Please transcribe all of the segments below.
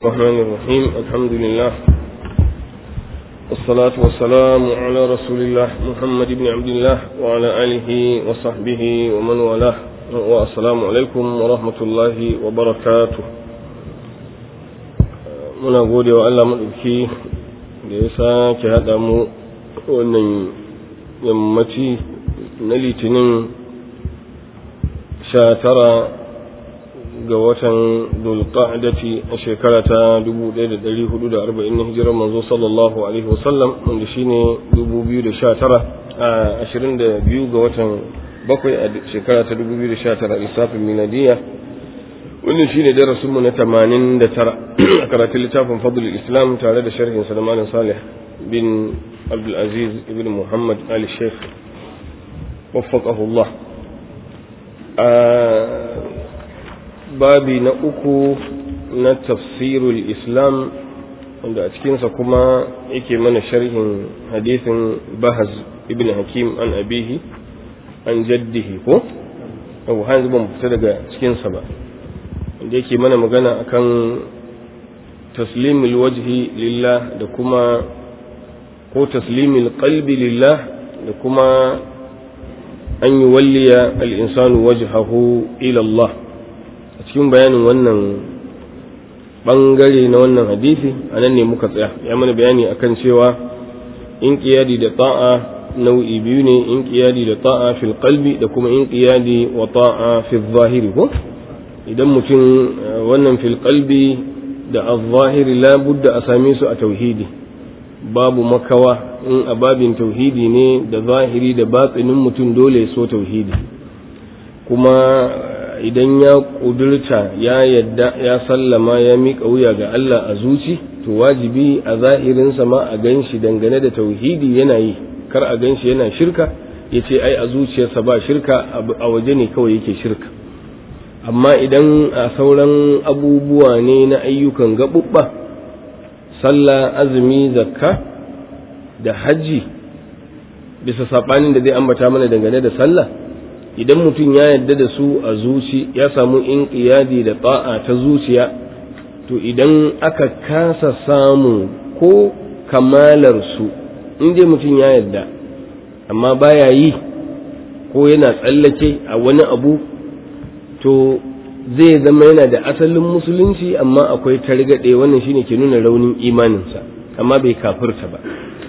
الرحمن الرحيم الحمد لله والصلاة والسلام على رسول الله محمد بن عبد الله وعلى آله وصحبه ومن والاه والسلام عليكم ورحمة الله وبركاته muna gode wa Allah maɗauki da ya sake haɗa mu wannan yammaci na litinin sha tara ga watan dulqa'dati a shekara ta 1440 na hijirar manzo sallallahu alaihi wasallam wanda shine 2019 a 22 ga watan bakwai a shekara ta 2019 lissafin miladiya wannan shine darasin mu na 89 a karatun littafin fadl islam tare da sharhin sa da malam salih bin abdul aziz ibn muhammad ali sheikh waffaqahu Allah babi na uku na tafsirul islam wanda a cikinsa kuma yake mana sharhin hadithin bahaz ibn hakim an abihi an jaddihi ko abu hanzu ban fita daga cikinsa ba wanda yake mana magana akan taslimul wajhi lillah da kuma ko taslimul qalbi lillah da kuma an yi walliya al-insanu wajhahu ila Allah cikin bayanin wannan bangare na wannan hadisi a nan ne muka tsaya ya mana bayani akan cewa in qiyadi da ta'a nau'i biyu ne in qiyadi da ta'a fil qalbi da kuma in qiyadi wa ta'a fil zahiri ko idan mutum wannan fil qalbi da az-zahiri la budda a same su a tauhidi babu makawa in a babin tauhidi ne da zahiri da batsinin mutum dole so tauhidi kuma idan ya ƙudurta ya yadda ya sallama ya miƙa wuya ga Allah a zuci to wajibi a zahirinsa ma a gan shi dangane da tauhidi yana yi kar a gan shi yana shirka ya ce ai a zuciyarsa ba shirka a waje ne kawai yake shirka amma idan a sauran abubuwa ne na ayyukan gaɓuɓɓa sallah azumi zakka da hajji bisa saɓanin da zai ambata mana dangane da sallah idan mutum ya yadda da su a zuci ya samu inqiyadi da ta'a ta zuciya to idan aka kasa samu ko kamalar su in dai mutum ya yadda amma baya yi ko yana tsallake a wani abu to zai zama yana da asalin musulunci amma akwai targaɗe wannan shine ke nuna raunin imaninsa amma bai kafirta ba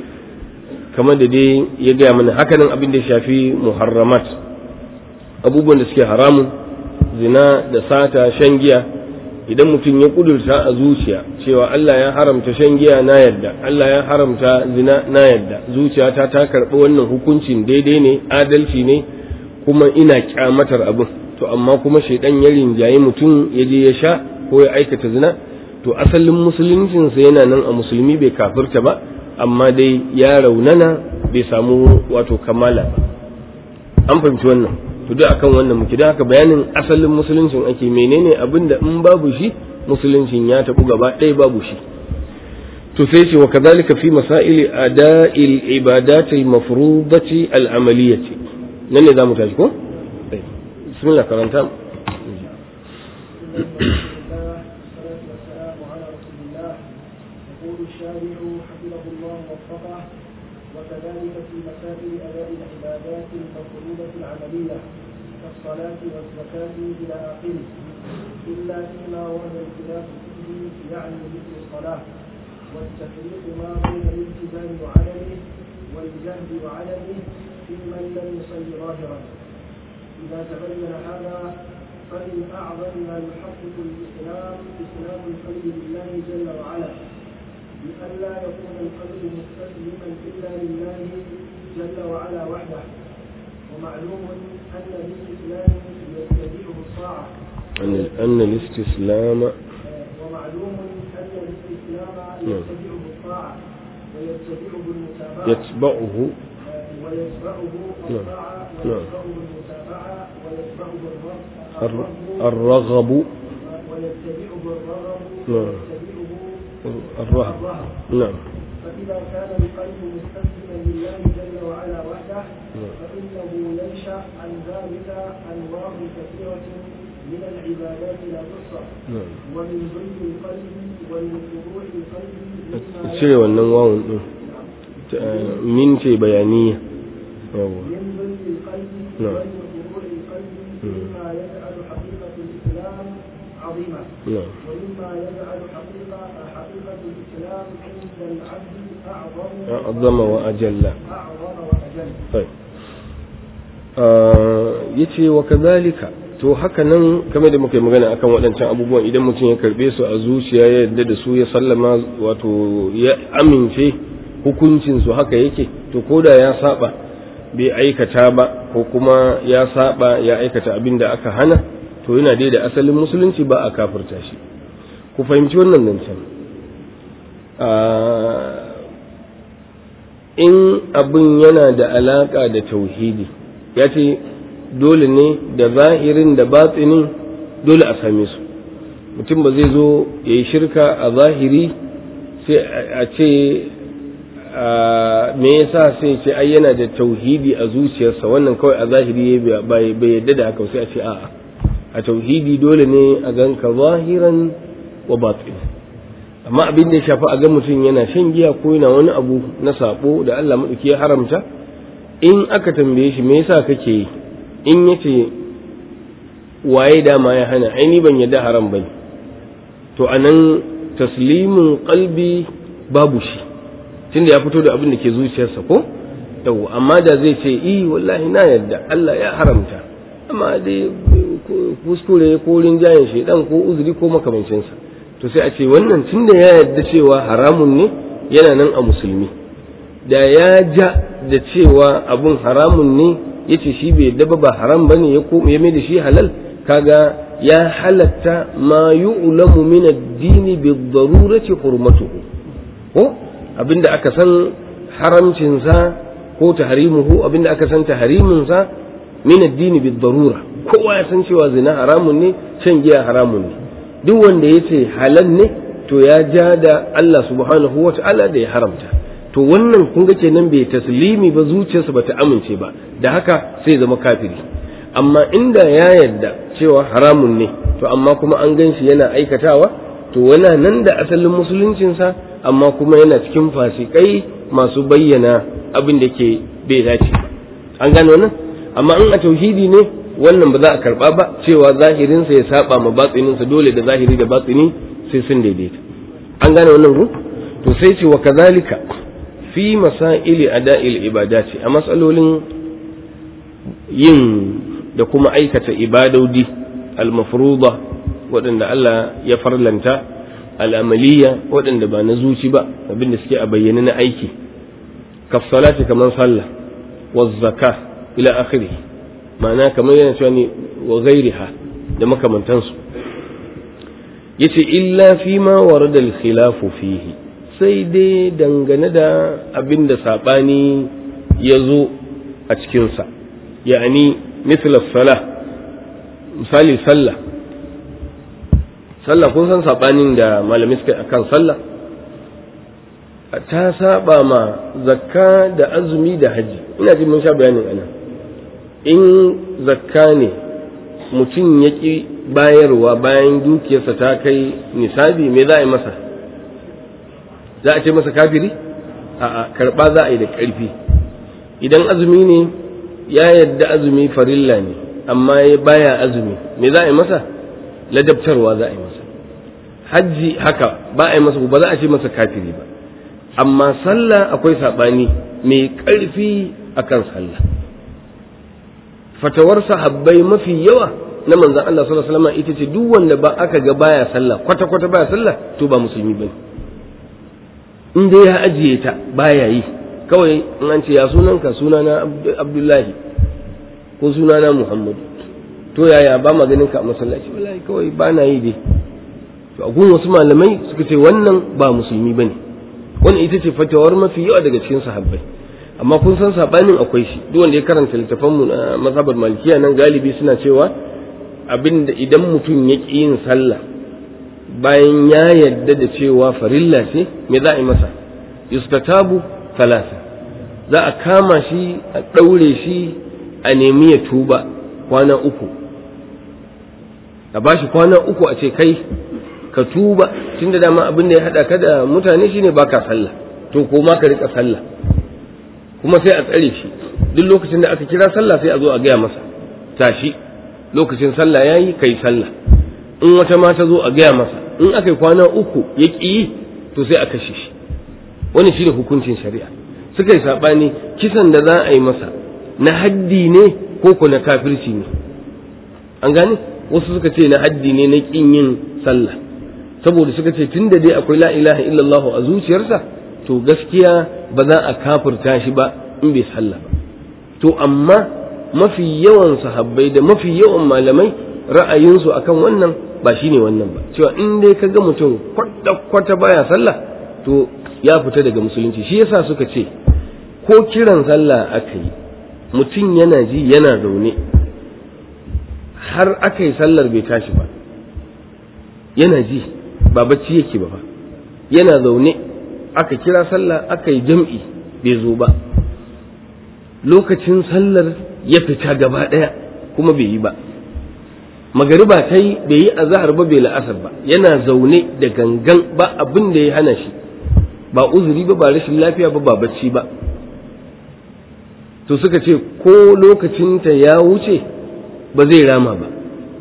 kamar da dai ya gaya mana hakanan abin da ya shafi muharramat abubuwan da suke haramun zina da sata shan giya idan mutum ya kudurta a zuciya cewa Allah ya haramta shan giya na yadda Allah ya haramta zina na yadda zuciyata ta karɓi wannan hukuncin daidai ne adalci ne kuma ina kyamatar abin to amma kuma shaidan ya rinjaye mutum ya je ya sha ko ya aikata zina to asalin musuluncinsa yana nan a musulmi bai kafirta ba amma dai ya raunana bai samu wato kamala ba an fahimci wannan to duk akan wannan muke don haka bayanin asalin musuluncin ake menene abin da in babu shi musuluncin ya tabu gaba ɗaya babu shi to sai ce wa kadhalika fi masail ada'il ibadati al-mafrudati al-amaliyati nan ne zamu tashi ko bismillah karanta وكذلك في مسائل أداء العبادات المفروضة العملية كالصلاة والزكاة إلى آخره إلا فيما ورد الخلاف فيه يعني مثل الصلاة والتفريق ما بين الالتزام وعدمه والجهل وعدمه في من لم يصل ظاهرا إذا تبين هذا فمن أعظم ما يحقق الإسلام إسلام القلب لله جل وعلا بألا يكون القلب مستسلما إلا لله جل وعلا وحده ومعلوم أن الاستسلام يتبعه الطاعة أن الاستسلام ومعلوم أن الاستسلام يتبعه الطاعة ويتبعه المتابعة يتبعه ويتبعه الطاعة ويتبعه المتابعة ويتبعه الرغب ويتبعه الرغب نعم ويتبعه الرهب نعم فإذا كان القلب مستسلما لله جل وعلا وحده فإنه ينشأ عن ذلك أنواع كثيرة من العبادات لا تحصى ومن ضيق القلب ومن فروع القلب مما cire wannan wawun din min ce bayaniya yawa من ضيق القلب نعم. ومن فروع القلب مما يجعل حقيقة الإسلام عظيمة na'am ومما يجعل حقيقة حقيقة الإسلام عند العبد أعظم أعظم وأجل أعظم وأجل طيب ya ce wa kazalika to haka nan kamar da muka yi magana akan waɗancan abubuwan idan mutum ya karɓe su a zuciya ya yarda da su ya sallama wato ya amince hukuncin su haka yake to ko da ya saba bai aikata ba ko kuma ya saba ya aikata abin da aka hana to yana dai da asalin musulunci ba a kafirta shi ku fahimci wannan nan can in abin yana da alaka da tauhidi ya ce dole ne da zahirin da batsinin dole a same su mutum ba zai zo ya yi shirka a zahiri sai a ce me yasa sai ce ai yana da tauhidi a zuciyarsa wannan kawai a zahiri bai yadda da haka sai a ce a'a a tauhidi dole ne a ganka zahiran wa batin amma abin da ya shafi a ga mutum yana shan giya ko yana wani abu na sabo da Allah maɗauki ya haramta in aka tambaye shi me yasa kake yi in yace waye dama ya hana ai ni ban yadda haram bane to anan taslimin qalbi babu shi tunda ya fito da abin da ke zuciyarsa ko yau amma da zai ce i wallahi na yadda Allah ya haramta amma dai kuskure ko rinjayen shaidan ko uzuri ko makamancinsa to sai a ce wannan tunda ya yadda cewa haramun ne yana nan a musulmi da ya ja da cewa abun haramun ne ya ce shi bai yadda ba haram ba ne ya mai da shi halal kaga ya halatta ma yu'lamu min ad-dini bi darurati hurmatuhu ko abinda aka san haramcinsa ko tahrimuhu abinda aka san tahriminsa min ad-dini bi darura kowa ya san cewa zina haramun ne shan giya haramun ne duk wanda ya ce halal ne to ya ja da Allah subhanahu wa ta'ala da ya haramta to wannan kun ga kenan bai taslimi ba zuciyarsa ba ta amince ba da haka sai zama kafiri amma inda ya yarda cewa haramun ne to amma kuma an gan shi yana aikatawa to wana nan da asalin musuluncinsa amma kuma yana cikin fasikai masu bayyana abin da ke bai dace ba an gane wannan amma in a tauhidi ne wannan ba za a karba ba cewa zahirinsa ya saba ma batsininsa dole da zahiri da batsini sai sun daidaita an gane wannan ku to sai ce wa kazalika fi masaili ada'il ibadati a matsalolin yin da kuma aikata ibadodi al-mafruḍa waɗanda Allah ya farlanta al'amaliya waɗanda ba na zuci ba abinda suke a bayyane na aiki kafsalati kamar sallah wa zakka ila akhirih ma'ana kamar yana cewa ne wa ghairiha da makamantansu yace illa fi ma warada al-khilafu fihi sai dai dangane da abin da saɓani ya zo a cikinsa ya'ani misla salah misali sallah sallah kun san saɓanin da malamai suka akan sallah ta saba ma zakka da azumi da haji ina ji mun sha bayanin ana in zakka ne mutum ya ƙi bayarwa bayan dukiyarsa ta kai nisabi me za a yi masa za a ce masa kafiri a karɓa za a yi da ƙarfi idan azumi ne ya yadda azumi farilla ne amma ya baya azumi me za a yi masa ladabtarwa za a yi masa hajji haka ba a yi masa ba za a ce masa kafiri ba amma sallah akwai saɓani mai ƙarfi akan sallah fatawar sahabbai mafi yawa na manzan Allah sallallahu alaihi wasallam ita ce duk wanda ba aka ga baya sallah kwata kwata baya sallah to ba musulmi bane in dai ya ajiye ta baya yi kawai in an ce ya sunanka sunana abdullahi ko sunana muhammadu to yaya ba ma ganin ka a masallaci wallahi kawai ba na yi dai to a gun wasu malamai suka ce wannan ba musulmi bane wannan ita ce fatawar mafi yawa daga cikin sahabbai amma kun san sabanin akwai shi duk wanda ya karanta littafan mu na mazhabar malikiya nan galibi suna cewa abinda idan mutum ya ƙi yin sallah bayan ya yadda da cewa farilla ce me za a yi masa yustatabu talata za a kama shi a ɗaure shi a nemi ya tuba kwana uku a bashi kwana uku a ce kai ka tuba tunda dama abin da ya haɗa ka da mutane shine baka sallah to ko ma ka rika sallah kuma sai a tsare shi duk lokacin da aka kira sallah sai a zo a gaya masa tashi lokacin sallah yayi kai sallah in wata ma ta zo a gaya masa in aka yi kwana uku ya ƙi yi to sai a kashe shi wani shi da hukuncin shari'a suka yi saɓani kisan da za a yi masa na haddi ne ko ko na kafirci ne an gane wasu suka ce na haddi ne na ƙin yin sallah saboda suka ce tun da dai akwai la ilaha illallah a zuciyarsa to gaskiya ba za a kafirta shi ba in bai sallah ba to amma mafi yawan sahabbai da mafi yawan malamai ra'ayinsu akan wannan ba shine wannan ba cewa in dai ka ga mutum kwata baya sallah to ya fita daga musulunci shi yasa suka ce ko kiran sallah aka yi mutum yana ji yana zaune har aka yi sallar bai tashi ba yana ji ba bacci yake ba yana zaune aka kira sallah aka yi jam'i bai zo ba lokacin sallar ya fita gaba ɗaya kuma bai yi ba magariba ta yi bai yi azahar ba bai la'asar ba yana zaune da gangan ba abin da ya hana shi ba uzuri ba ba rashin lafiya ba ba bacci ba to suka ce ko lokacinta ya wuce ba zai rama ba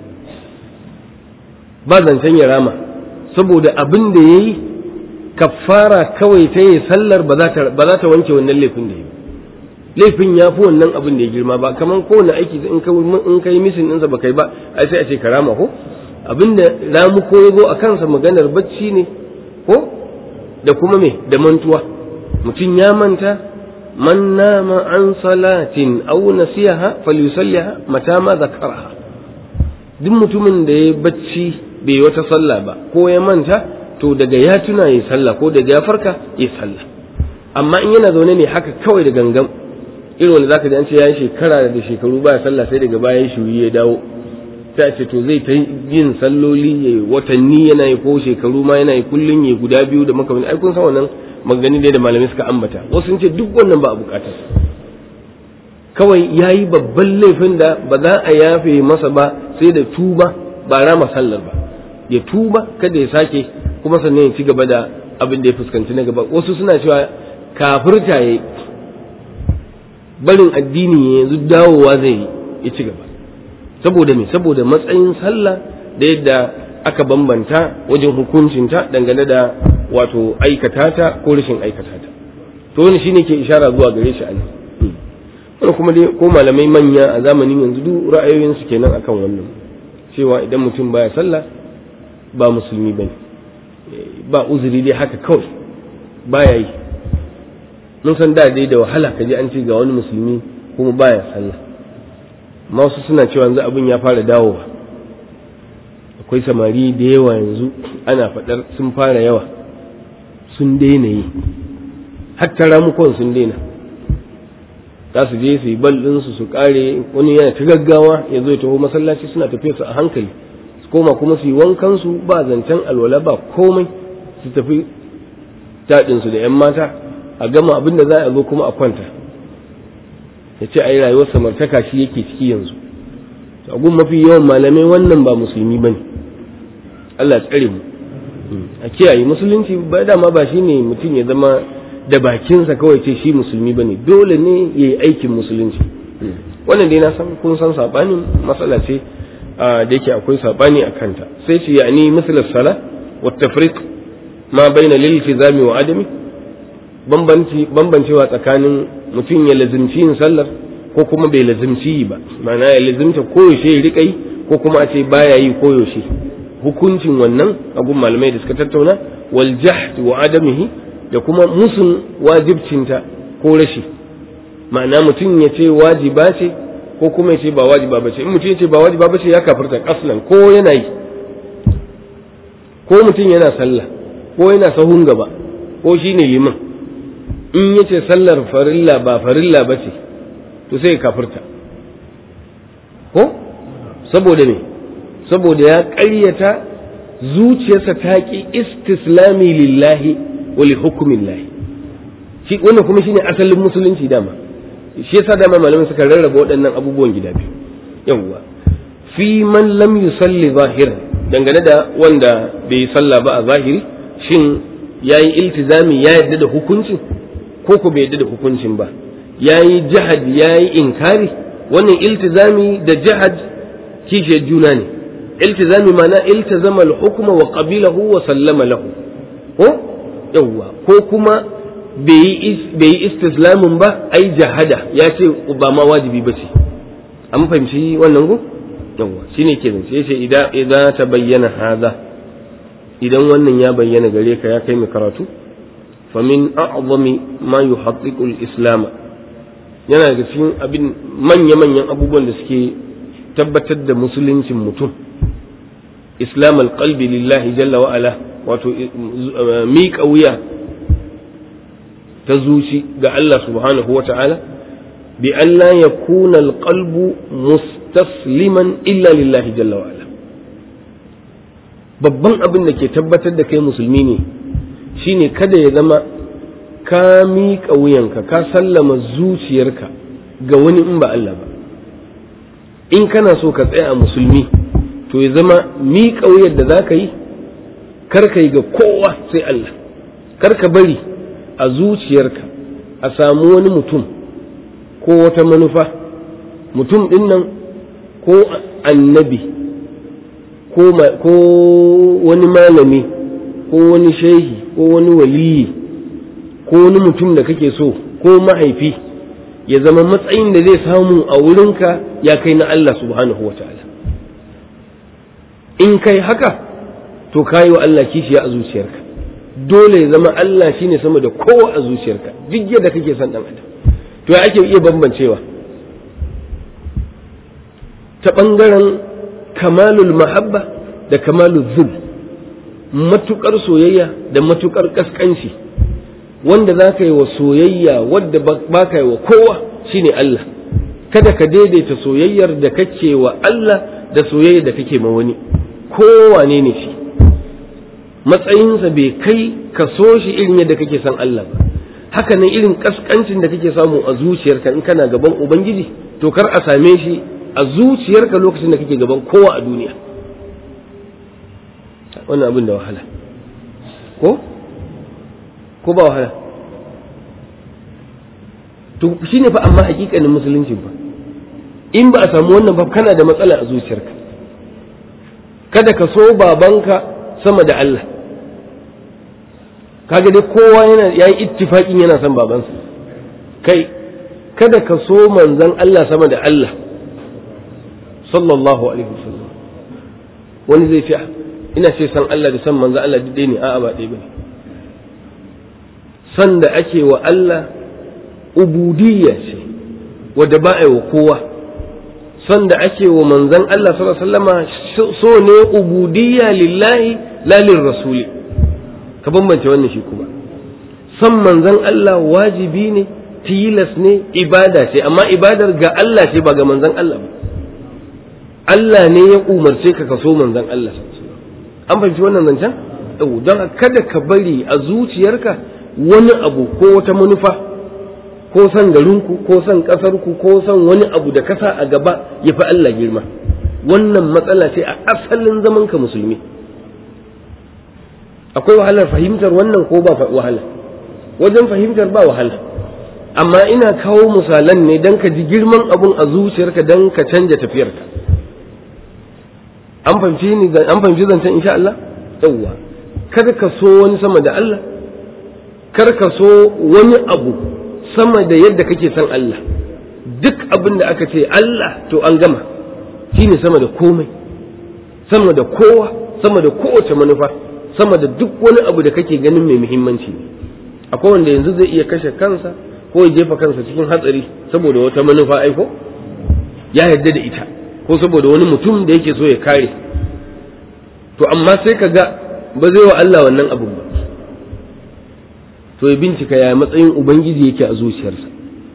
ba zancen ya rama saboda abin da ya yi kafara kawai ta yi sallar ba za ta wanke wannan laifin da ya yi laifin ya fi wannan abin da ya girma ba kamar kowane aiki in ka yi misin ɗinsa ba kai ba ai sai a ce karama ko abin da ramu ko ya zo a kansa maganar bacci ne ko da kuma me da mantuwa mutum ya manta man nama an salatin aw nasiyaha falyusalliha mata ma zakaraha duk mutumin da ya bacci bai wata sallah ba ko ya manta to daga ya tuna ya sallah ko daga ya farka ya sallah amma in yana zaune ne haka kawai da gangan irin wanda zaka ji an ce ya yi shekara da shekaru baya sallah sai daga baya shuri ya dawo sai a ce to zai ta yin salloli ya watanni yana yi ko shekaru ma yana yi kullun ya guda biyu da makamanni ai kun san wannan magani da malamai suka ambata wasu sun ce duk wannan ba a bukatar kawai ya yi babban laifin da ba za a yafe masa ba sai da tuba ba rama sallar ba ya tuba kada ya sake kuma sannan ya ci gaba da abin da ya fuskanci na gaba wasu suna cewa kafirta ya barin addini yanzu dawowa zai yi ya ci gaba saboda me saboda matsayin sallah da yadda aka bambanta wajen hukuncinta dangane da wato aikata ta ko rashin aikata ta to wani shine ke ishara zuwa gare shi anan wani kuma dai ko malamai manya a zamanin yanzu duk ra'ayoyinsu kenan akan wannan cewa idan mutum baya sallah ba musulmi bane ba uzuri dai haka kawai baya yi mun san da dai da wahala ka ji an ce ga wani musulmi kuma baya sallah amma wasu suna cewa yanzu abin ya fara dawowa akwai samari da yawa yanzu ana faɗar sun fara yawa sun daina yi hatta ramukon sun daina za su je su yi bal ɗinsu su ƙare wani yana ta gaggawa ya zo ya taho masallaci suna tafiya su a hankali su koma kuma su yi wankansu ba zancen alwala ba komai su tafi taɗinsu da 'yan mata a gama abin da za a zo kuma a kwanta ya ce a yi rayuwar samartaka shi yake ciki yanzu a gun mafi yawan malamai wannan ba musulmi ba ne Allah tsare mu a kiyaye musulunci ba dama ba shi ne mutum ya zama da bakinsa kawai ce shi musulmi ba ne dole ne ya yi aikin musulunci wannan dai na san kun san saɓanin matsala ce da yake akwai saɓani a kanta sai ce ya ni misalar sala wa tafriq ma baina lil tizami wa adami bambancewa tsakanin mutum ya lazimci yin sallar ko kuma bai lazimci yi ba ma'ana ya lazimta koyaushe ya riƙa yi ko kuma a ce baya yi koyaushe hukuncin wannan abun malamai da suka tattauna wal jahd wa adamihi da kuma musun wajibcinta ko rashi ma'ana mutum ya ce wajiba ce ko kuma ya ce ba wajiba ba ce in mutum ya ce ba wajiba ba ce ya kafirta kaslan ko yana yi ko mutum yana sallah ko yana sahun gaba ko shine liman in ya ce sallar farilla ba farilla ba ce to sai ya kafirta ko saboda me saboda ya ƙaryata zuciyarsa ta ƙi istislami lillahi wa li hukumillahi shi wannan kuma shine asalin musulunci dama shi yasa dama malamai suka rarraba waɗannan abubuwan gida biyu yawwa fi man lam yusalli zahiran dangane da wanda bai yi sallah ba a zahiri shin yayi iltizami ya yadda da hukuncin ko ko bai yadda da hukuncin ba yayi jihad yayi inkari wannan iltizami da jihad kishiyar juna ne iltizami mana iltazama al-hukma wa qabilahu wa sallama lahu ko yawwa ko kuma bai yi istislamin ba ai jahada ya ce ba ma wajibi ba ce an fahimci wannan go yawwa shine ke zance yace idan idan ta bayyana hada idan wannan ya bayyana gare ka ya kai mai karatu fa min a'zami ma yuhaqqiqu al-islam yana daga cikin abin manya manyan abubuwan da suke tabbatar da musuluncin mutum islam al-qalbi lillahi jalla wa ala wato miƙa wuya ta zuci ga Allah subhanahu wa ta'ala bi Allah ya kuna alƙalbu mustasliman illa lillahi jalla wa ala babban abin da ke tabbatar da kai musulmi ne shine kada ya zama ka miƙa wuyanka ka sallama zuciyarka ga wani in ba Allah ba in kana so ka tsaya a musulmi to ya zama miƙa wuyar da za ka yi kar ka yi ga kowa sai Allah kar ka bari a zuciyarka a samu wani mutum ko wata manufa mutum ɗin nan ko annabi ko wani malami ko wani shehi ko wani waliyi ko wani mutum da kake so ko mahaifi ya zama matsayin da zai samu a wurinka ya kai na Allah subhanahu wa ta'ala in kai haka to kayi wa Allah kishiya a zuciyarka dole ya zama Allah shine sama da kowa a zuciyarka duk yadda kake son dan adam to ya ake iya bambancewa ta ɓangaren kamalul mahabba da kamalul zul matukar soyayya da matukar kaskanci wanda za ka yi wa soyayya wadda ba ka yi wa kowa shine Allah kada ka daidaita soyayyar da kake wa Allah da soyayyar da kake ma wani kowane ne shi matsayinsa bai kai ka so shi irin yadda kake son Allah ba haka nan irin kaskancin da kake samu a zuciyarka in kana gaban ubangiji to kar a same shi a zuciyarka lokacin da kake gaban kowa a duniya wannan abin da wahala ko ko ba wahala to shine fa amma hakikanin musulunci ba in ba a samu wannan ba kana da matsala a zuciyarka kada ka so babanka sama da Allah kaga dai kowa yana yayi ittifaqin yana son babansa kai kada ka so manzon Allah sama da Allah sallallahu alaihi wasallam wani zai ce ina ce san Allah da san manzon Allah duk ne a'a ba ɗaya bane san da ake wa Allah ubudiyya ce wadda ba a yi wa kowa san da ake wa manzon Allah sallallahu alaihi wasallama so ne ubudiyya lillahi la rasuli ka bambance wannan shi kuma san manzon Allah wajibi ne tilas ne ibada ce amma ibadar ga Allah ce ba ga manzon Allah ba Allah ne ya umarce ka ka so manzon Allah an fahimci wannan zancen don kada ka bari a zuciyarka wani abu ko wata manufa ko san garinku ko san ƙasarku ko san wani abu da kasa a gaba ya fi Allah girma wannan matsala ce a asalin zaman ka musulmi akwai wahalar fahimtar wannan ko ba wahala wajen fahimtar ba wahala amma ina kawo misalan ne don ka ji girman abun a zuciyarka don ka canja tafiyarka an fahimci ni an fahimci zancen insha Allah yawwa kada ka so wani sama da Allah kar ka so wani abu sama da yadda kake son Allah duk abin da aka ce Allah to an gama shine sama da komai sama da kowa sama da kowace manufa sama da duk wani abu da kake ganin mai muhimmanci ne akwai wanda yanzu zai iya kashe kansa ko ya jefa kansa cikin hatsari saboda wata manufa aiko ya yarda da ita ko saboda wani mutum da yake so ya kare to amma sai ka ga ba zai wa Allah wannan abun ba to ya bincika ya matsayin ubangiji yake a zuciyarsa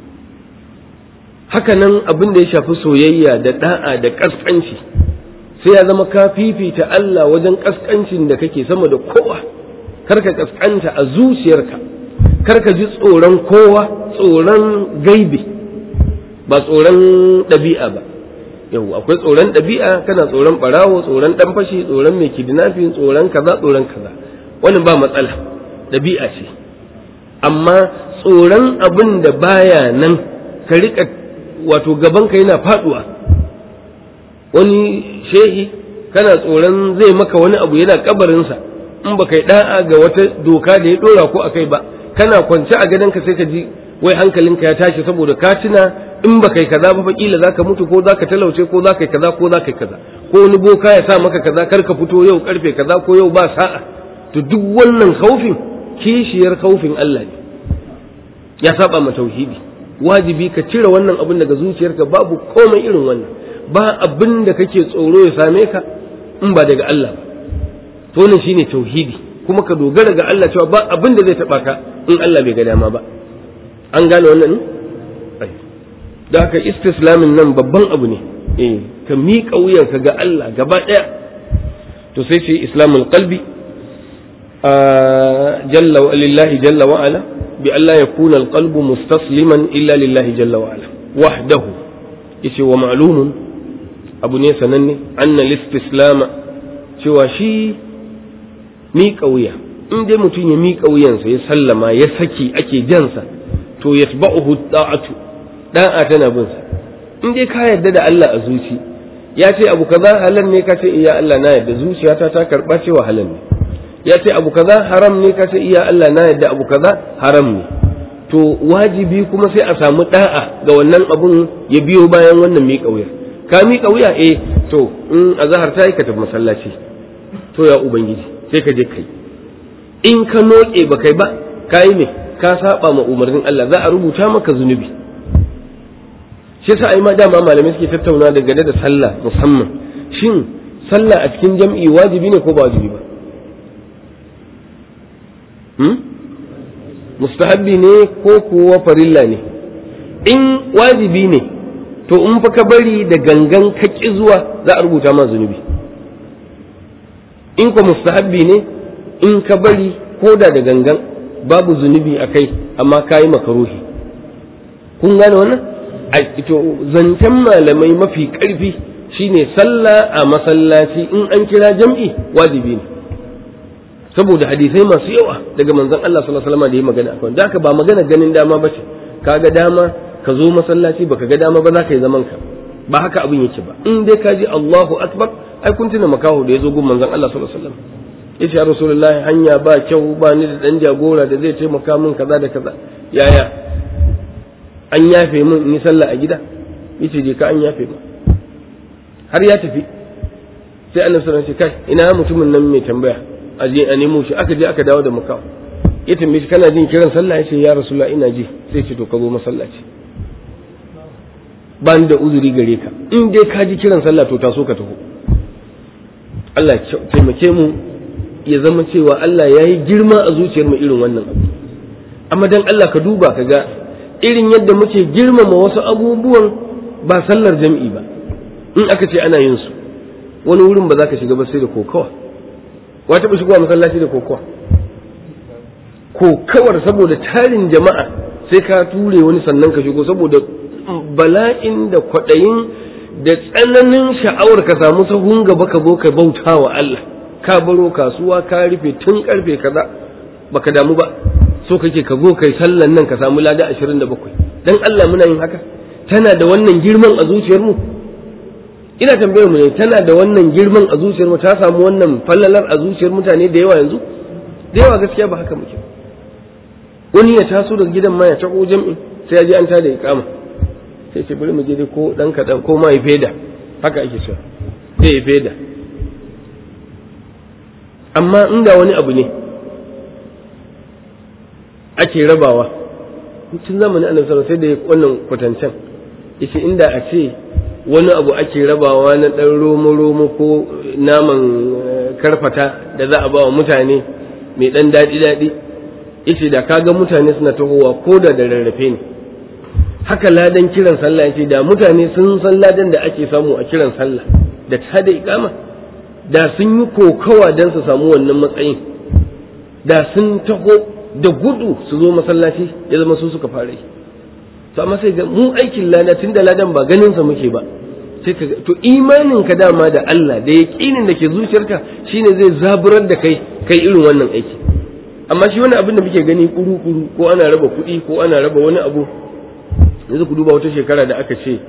haka nan abin da ya shafi soyayya da da'a da kaskanci sai ya zama ka fifita Allah wajen kaskancin da kake sama da kowa kar ka kaskanta a zuciyarka kar ka ji tsoron kowa tsoron gaibi ba tsoron ɗabi'a ba yau akwai tsoron ɗabi'a kana tsoron ɓarawo tsoron ɗan fashi tsoron mai kidnapping tsoron kaza tsoron kaza wani ba matsala ɗabi'a ce amma tsoron abin da baya nan ka riƙa wato gabanka yana faɗuwa wani shehi kana tsoron zai maka wani abu yana kabarinsa in ba kai da'a ga wata doka da ya ɗora ko akai ba kana kwance a gadonka sai ka ji wai hankalinka ya tashi saboda ka tuna in ba kai kaza ba kila zaka mutu ko zaka talauce ko zaka yi kaza ko zaka yi kaza ko wani boka ya sa maka kaza kar ka fito yau karfe kaza ko yau ba sa'a to duk wannan khaufin kishiyar khaufin Allah ne ya saba ma tauhidi wajibi ka cire wannan abin daga zuciyarka babu komai irin wannan ba abin da kake tsoro ya same ka in ba daga Allah ba to wannan shine tauhidi kuma ka dogara ga Allah cewa ba abin da zai taba ka in Allah bai ga dama ba an gane wannan da haka istislamin nan babban abu ne eh ka miƙa wuyanka ga Allah gaba ɗaya to sai ce islamul qalbi jalla wa lillahi jalla wa ala bi Allah yakuna alqalbu mustasliman illa lillahi jalla wa ala wahdahu yace wa ma'lumun abu ne sananne anna listislama cewa shi miƙa wuya in dai mutum ya miƙa wuyansa ya sallama ya saki ake jansa to yatba'uhu da'atu da'a tana bin sa in dai ka yarda da Allah a zuci ya ce abu kaza halal ne ka ce iya Allah na yarda zuciyata ta karba cewa halal ne ya ce abu kaza haram ne ka ce iya Allah na yarda abu kaza haram ne to wajibi kuma sai a samu da'a ga wannan abun ya biyo bayan wannan miƙa wuya ka miƙa wuya eh to in azhar ta yi ka tafi masallaci to ya ubangiji sai ka je kai in ka noke ba kai ba kai ne ka saba ma umarnin Allah za a rubuta maka zunubi shi yasa ai ma dama malamai suke tattauna daga da sallah musamman shin sallah a cikin jam'i wajibi ne ko ba wajibi ba hmm? mustahabbi ne ko kuwa farilla ne in wajibi ne to in fa ka bari da gangan ka ki zuwa za a rubuta ma zunubi in ko mustahabbi ne in ka bari ko da da gangan babu zunubi a kai amma ka yi makaruhi kun gane wannan a ito zancen malamai mafi ƙarfi shine sallah a masallaci in an kira jam'i wajibi ne saboda hadisai masu yawa daga manzon Allah sallallahu alaihi wasallam da ya magana akan da haka ba magana ganin dama bace kaga dama ka zo masallaci baka ga dama ba za ka yi zaman ka ba haka abin yake ba in dai ka ji Allahu akbar ai kun tuna makaho da ya zo gun manzon Allah sallallahu alaihi wasallam yace ya rasulullahi hanya ba kyau ba ni da dan jagora da zai taimaka min kaza da kaza yaya an yafe min in yi sallah a gida yace je ka an yafe min har ya tafi sai annabi sallallahu alaihi wasallam kai ina mutumin nan mai tambaya a je a nemo shi aka je aka dawo da makaho ya tambaye shi kana jin kiran sallah yace ya rasulullahi ina ji sai ce to ka zo masallaci ba ni da uzuri gare ka in dai ka ji kiran sallah to taso ka taho Allah taimake mu ya zama cewa Allah ya yi girma a zuciyar mu irin wannan abu amma dan Allah ka duba ka ga irin yadda muke girmama wasu abubuwan ba sallar jam'i ba in aka ce ana yin su wani wurin ba za ka shiga ba sai da kokawa wa taɓa shigowa masallaci da kokawa kokawar saboda tarin jama'a sai ka ture wani sannan ka shigo saboda bala'in da kwaɗayin da tsananin sha'awar ka samu sahun gaba ka zo ka bauta wa Allah ka baro kasuwa ka rufe tun karfe kaza baka damu ba so kake ka zo kai sallan nan ka samu lada 27 dan Allah muna yin haka tana da wannan girman a zuciyar mu ina tambayar mu ne tana da wannan girman a zuciyar mu ta samu wannan fallalar a zuciyar mutane da yawa yanzu da yawa gaskiya ba haka muke wani ya taso daga gidan ma ya tako jam'i sai ya ji an tada iqama sai ce bari mu je dai ko dan kadan ko ma ya feda haka ake cewa sai ya feda amma inda wani abu ne ake rabawa tun zamanin annabi sallallahu sai da wannan kwatancen yace inda a ce wani abu ake rabawa na dan romo romo ko naman karfata da za a ba wa mutane mai dan daɗi daɗi yace da kaga mutane suna tahowa ko da da rarrafe ne haka ladan kiran sallah yace da mutane sun san ladan da ake samu a kiran sallah da ta da ikama da sun yi kokawa don su samu wannan matsayin da sun taho da gudu su zo masallaci ya zama su suka fara yi to amma sai ga mu aikin lada tun da ladan ba ganin sa muke ba sai ka to imanin ka dama da Allah da yaqinin da ke zuciyarka shine zai zaburar da kai kai irin wannan aiki amma shi wani abin da muke gani kuru kuru ko ana raba kuɗi ko ana raba wani abu yanzu ku duba wata shekara da aka ce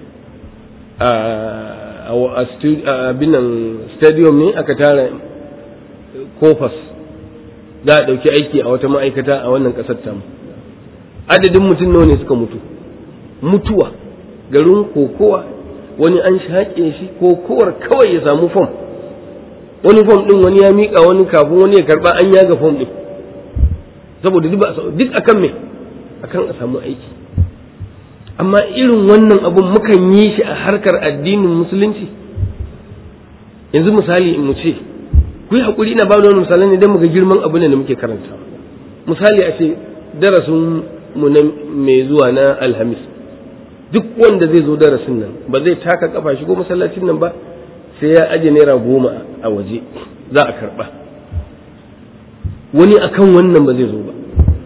a binan stadium ne aka tara kofas za a ɗauki aiki a wata ma'aikata a wannan ƙasar tamu adadin mutum nawa ne suka mutu mutuwa garin kokowa wani an shaƙe shi kokowar kawai ya samu fom wani fom ɗin wani ya miƙa wani kafin wani ya karɓa an yaga fom ɗin saboda duk akan me akan a samu aiki amma irin wannan abun mukan yi shi a harkar addinin musulunci yanzu misali in mu ce ku yi haƙuri ina ba da wani misalai ne don mu ga girman abin da muke karanta misali a ce darasin mu na mai zuwa na alhamis duk wanda zai zo darasin nan ba zai taka kafa shigo masallacin nan ba sai ya aje naira goma a waje za a karɓa wani akan wannan ba zai zo ba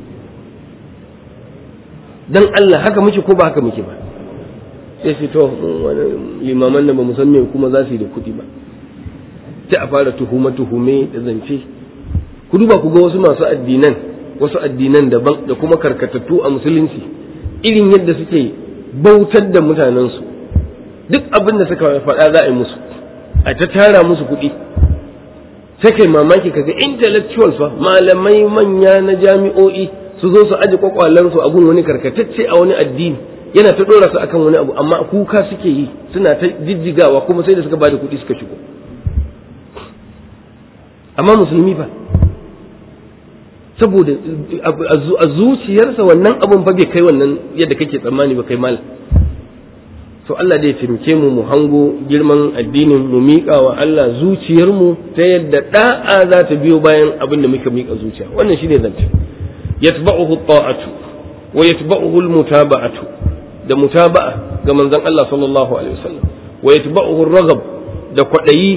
dan Allah haka muke ko ba haka muke ba sai su to limaman nan ba mu san me kuma za su yi da kuɗi ba sai a fara tuhume tuhume da zance ku duba ku ga wasu masu addinan wasu addinan daban da kuma karkatattu a musulunci irin yadda suke bautar da mutanensu duk abin da suka faɗa za a yi musu a ta tara musu kuɗi sai kai mamaki kaga intellectuals fa malamai manya na jami'o'i su zo su aje kwakwalansu a gun wani karkatacce a wani addini yana ta dora su akan wani abu amma kuka suke yi suna ta jijjigawa kuma sai da suka bada kuɗi suka shigo amma musulmi fa saboda a zuciyarsa wannan abun fa bai kai wannan yadda kake tsammani ba kai mal to Allah da ya taimake mu mu hango girman addinin mu miƙa wa Allah zuciyarmu ta yadda da'a za ta biyo bayan abin da muka miƙa zuciya wannan shine zance yatba'uhu ta'atu wa yatba'uhu al-mutaba'atu da mutaba'a ga manzon Allah sallallahu alaihi wasallam wa yatba'uhu ar-raghab da kwadayi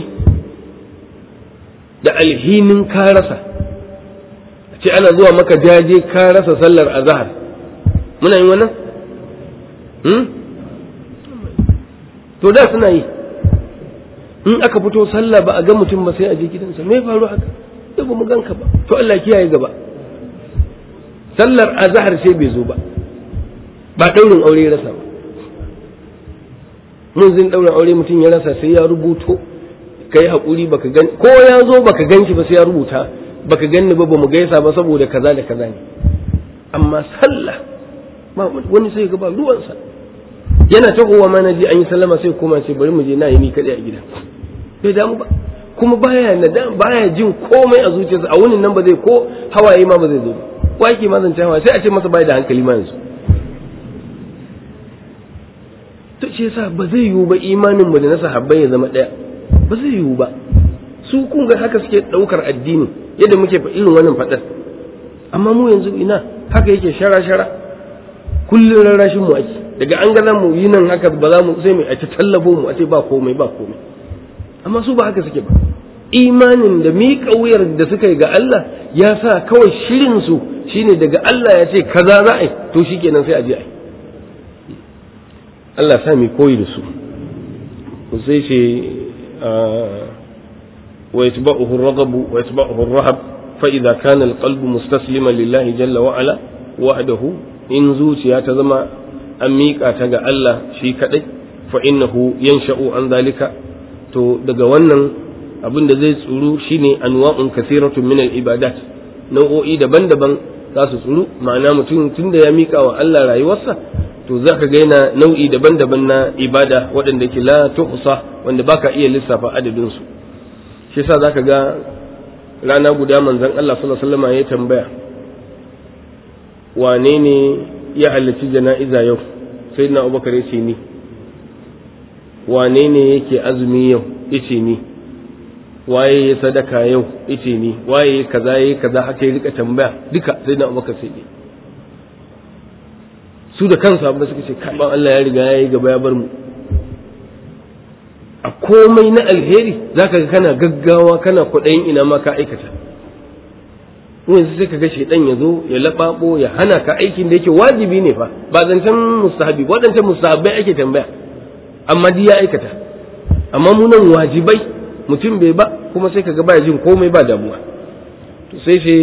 da alhinin ka rasa ce ana zuwa maka jaje ka rasa sallar azhar muna yin wannan hmm? to da suna yi in aka fito sallah ba a ga mutum ba sai a je gidansa me faru haka da ba mu ganka ba to Allah kiyaye gaba sallar azhar sai bai zo ba ba daurin aure ya rasa ba mun zin daurin aure mutum ya rasa sai ya rubuto kai hakuri baka gan ko ya zo baka ganshi ba sai ya rubuta baka ganni ba bamu gaisa ba saboda kaza da kaza ne amma sallah ba wani sai ga ba ruwansa yana tahowa ma naji an yi sallama sai kuma ce bari mu je na yi ni kadai a gida bai damu ba kuma baya nada baya jin komai a zuciyarsa a wunin nan ba zai ko hawaye ma ba zai zo ba wake ma zance hawaye sai a ce masa bai da hankali ma yanzu to shi yasa ba zai yiwu ba imanin mu da na sahabbai ya zama daya ba zai yiwu ba su kun ga haka suke daukar addini yadda muke fa irin wannan fadar amma mu yanzu ina haka yake shara shara kullun rarrashin mu ake daga an ga mu yi nan haka ba za mu sai mu a ta tallabo mu a ce ba komai ba komai amma su ba haka suke ba imanin da miƙa wuyar da suka yi ga Allah ya sa kawai shirin su shine daga Allah ya ce kaza za a yi to shikenan sai a je a yi Allah sa mu koyi da su sai ce wa yatba'uhu ar-raghab wa yatba'uhu ar-rahab fa idza kana al-qalbu mustasliman lillahi jalla wa ala wahdahu in zuciya ta zama an miƙa ta ga Allah shi kaɗai fa innahu yansha'u an zalika to daga wannan abin da zai tsuru shine anwa'un kasiratun min al-ibadat nau'o'i daban-daban za su tsuru ma'ana mutum tunda ya miƙa wa Allah rayuwarsa to za ka gaina nau'i daban-daban na ibada waɗanda ke la tuhsa wanda baka iya lissafa adadin su shi yasa zaka ga rana guda manzon Allah sallallahu alaihi wasallam ya tambaya wane ne ya halarci jana'iza yau sai na abubakar ya ce ni wane ne yake azumi yau ice ni waye ya sadaka yau ice ni waye kaza yayi kaza haka ya rika tambaya duka sai na abubakar sai su da kansu abin da suka ce kaban Allah ya riga ya yi gaba ya bar mu a komai na alheri zaka ga kana gaggawa kana kwaɗayin ina ma ka aikata yanzu sai ka ga shaidan ya zo ya laɓaɓo ya hana ka aikin da yake wajibi ne fa ba zancen mustahabi waɗancan mustahabai ake tambaya amma duk ya aikata amma mu nan wajibai mutum bai ba kuma sai kaga baya jin komai ba damuwa to sai sai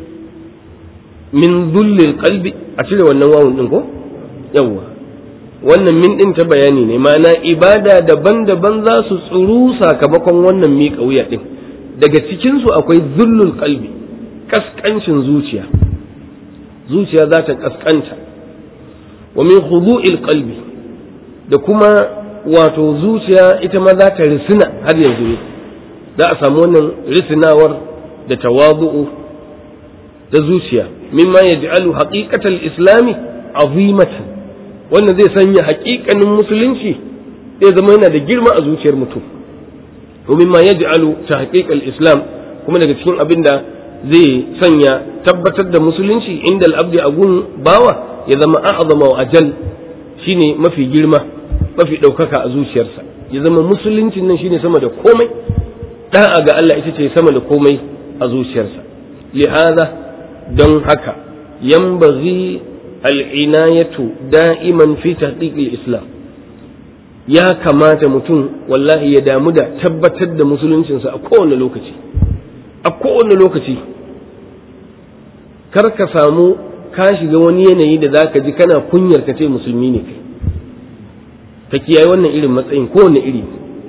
min dhullil qalbi a cire wannan wawun din ko yawwa wannan min din ta bayani ne ma'ana ibada daban-daban za su tsuru sakamakon wannan miƙa wuya din daga cikin su akwai zullul qalbi kaskancin zuciya zuciya za ta kaskanta wa min khudu'il qalbi da kuma wato zuciya ita ma za ta risina har yanzu ne za a samu wannan risinawar da tawadu'u da zuciya mimma yaj'alu haqiqatal islami azimatan wannan zai sanya haƙiƙanin musulunci zai zama yana da girma a zuciyar mutum wa mimma yaj'alu tahqiqal islam kuma daga cikin abin da zai sanya tabbatar da musulunci inda al'abdi a gun bawa ya zama a'azama wa ajal shine mafi girma mafi ɗaukaka a zuciyarsa ya zama musuluncin nan shine sama da komai da'a ga Allah ita ce sama da komai a zuciyarsa lihaza don haka yambaghi al'inayatu da'iman fi tahqiqil islam ya kamata mutum wallahi ya damu da tabbatar da musuluncinsa a kowane lokaci a kowane lokaci kar ka samu ka shiga wani yanayi da za ka ji kana kunyar ka ce musulmi ne kai ka kiyaye wannan irin matsayin kowane iri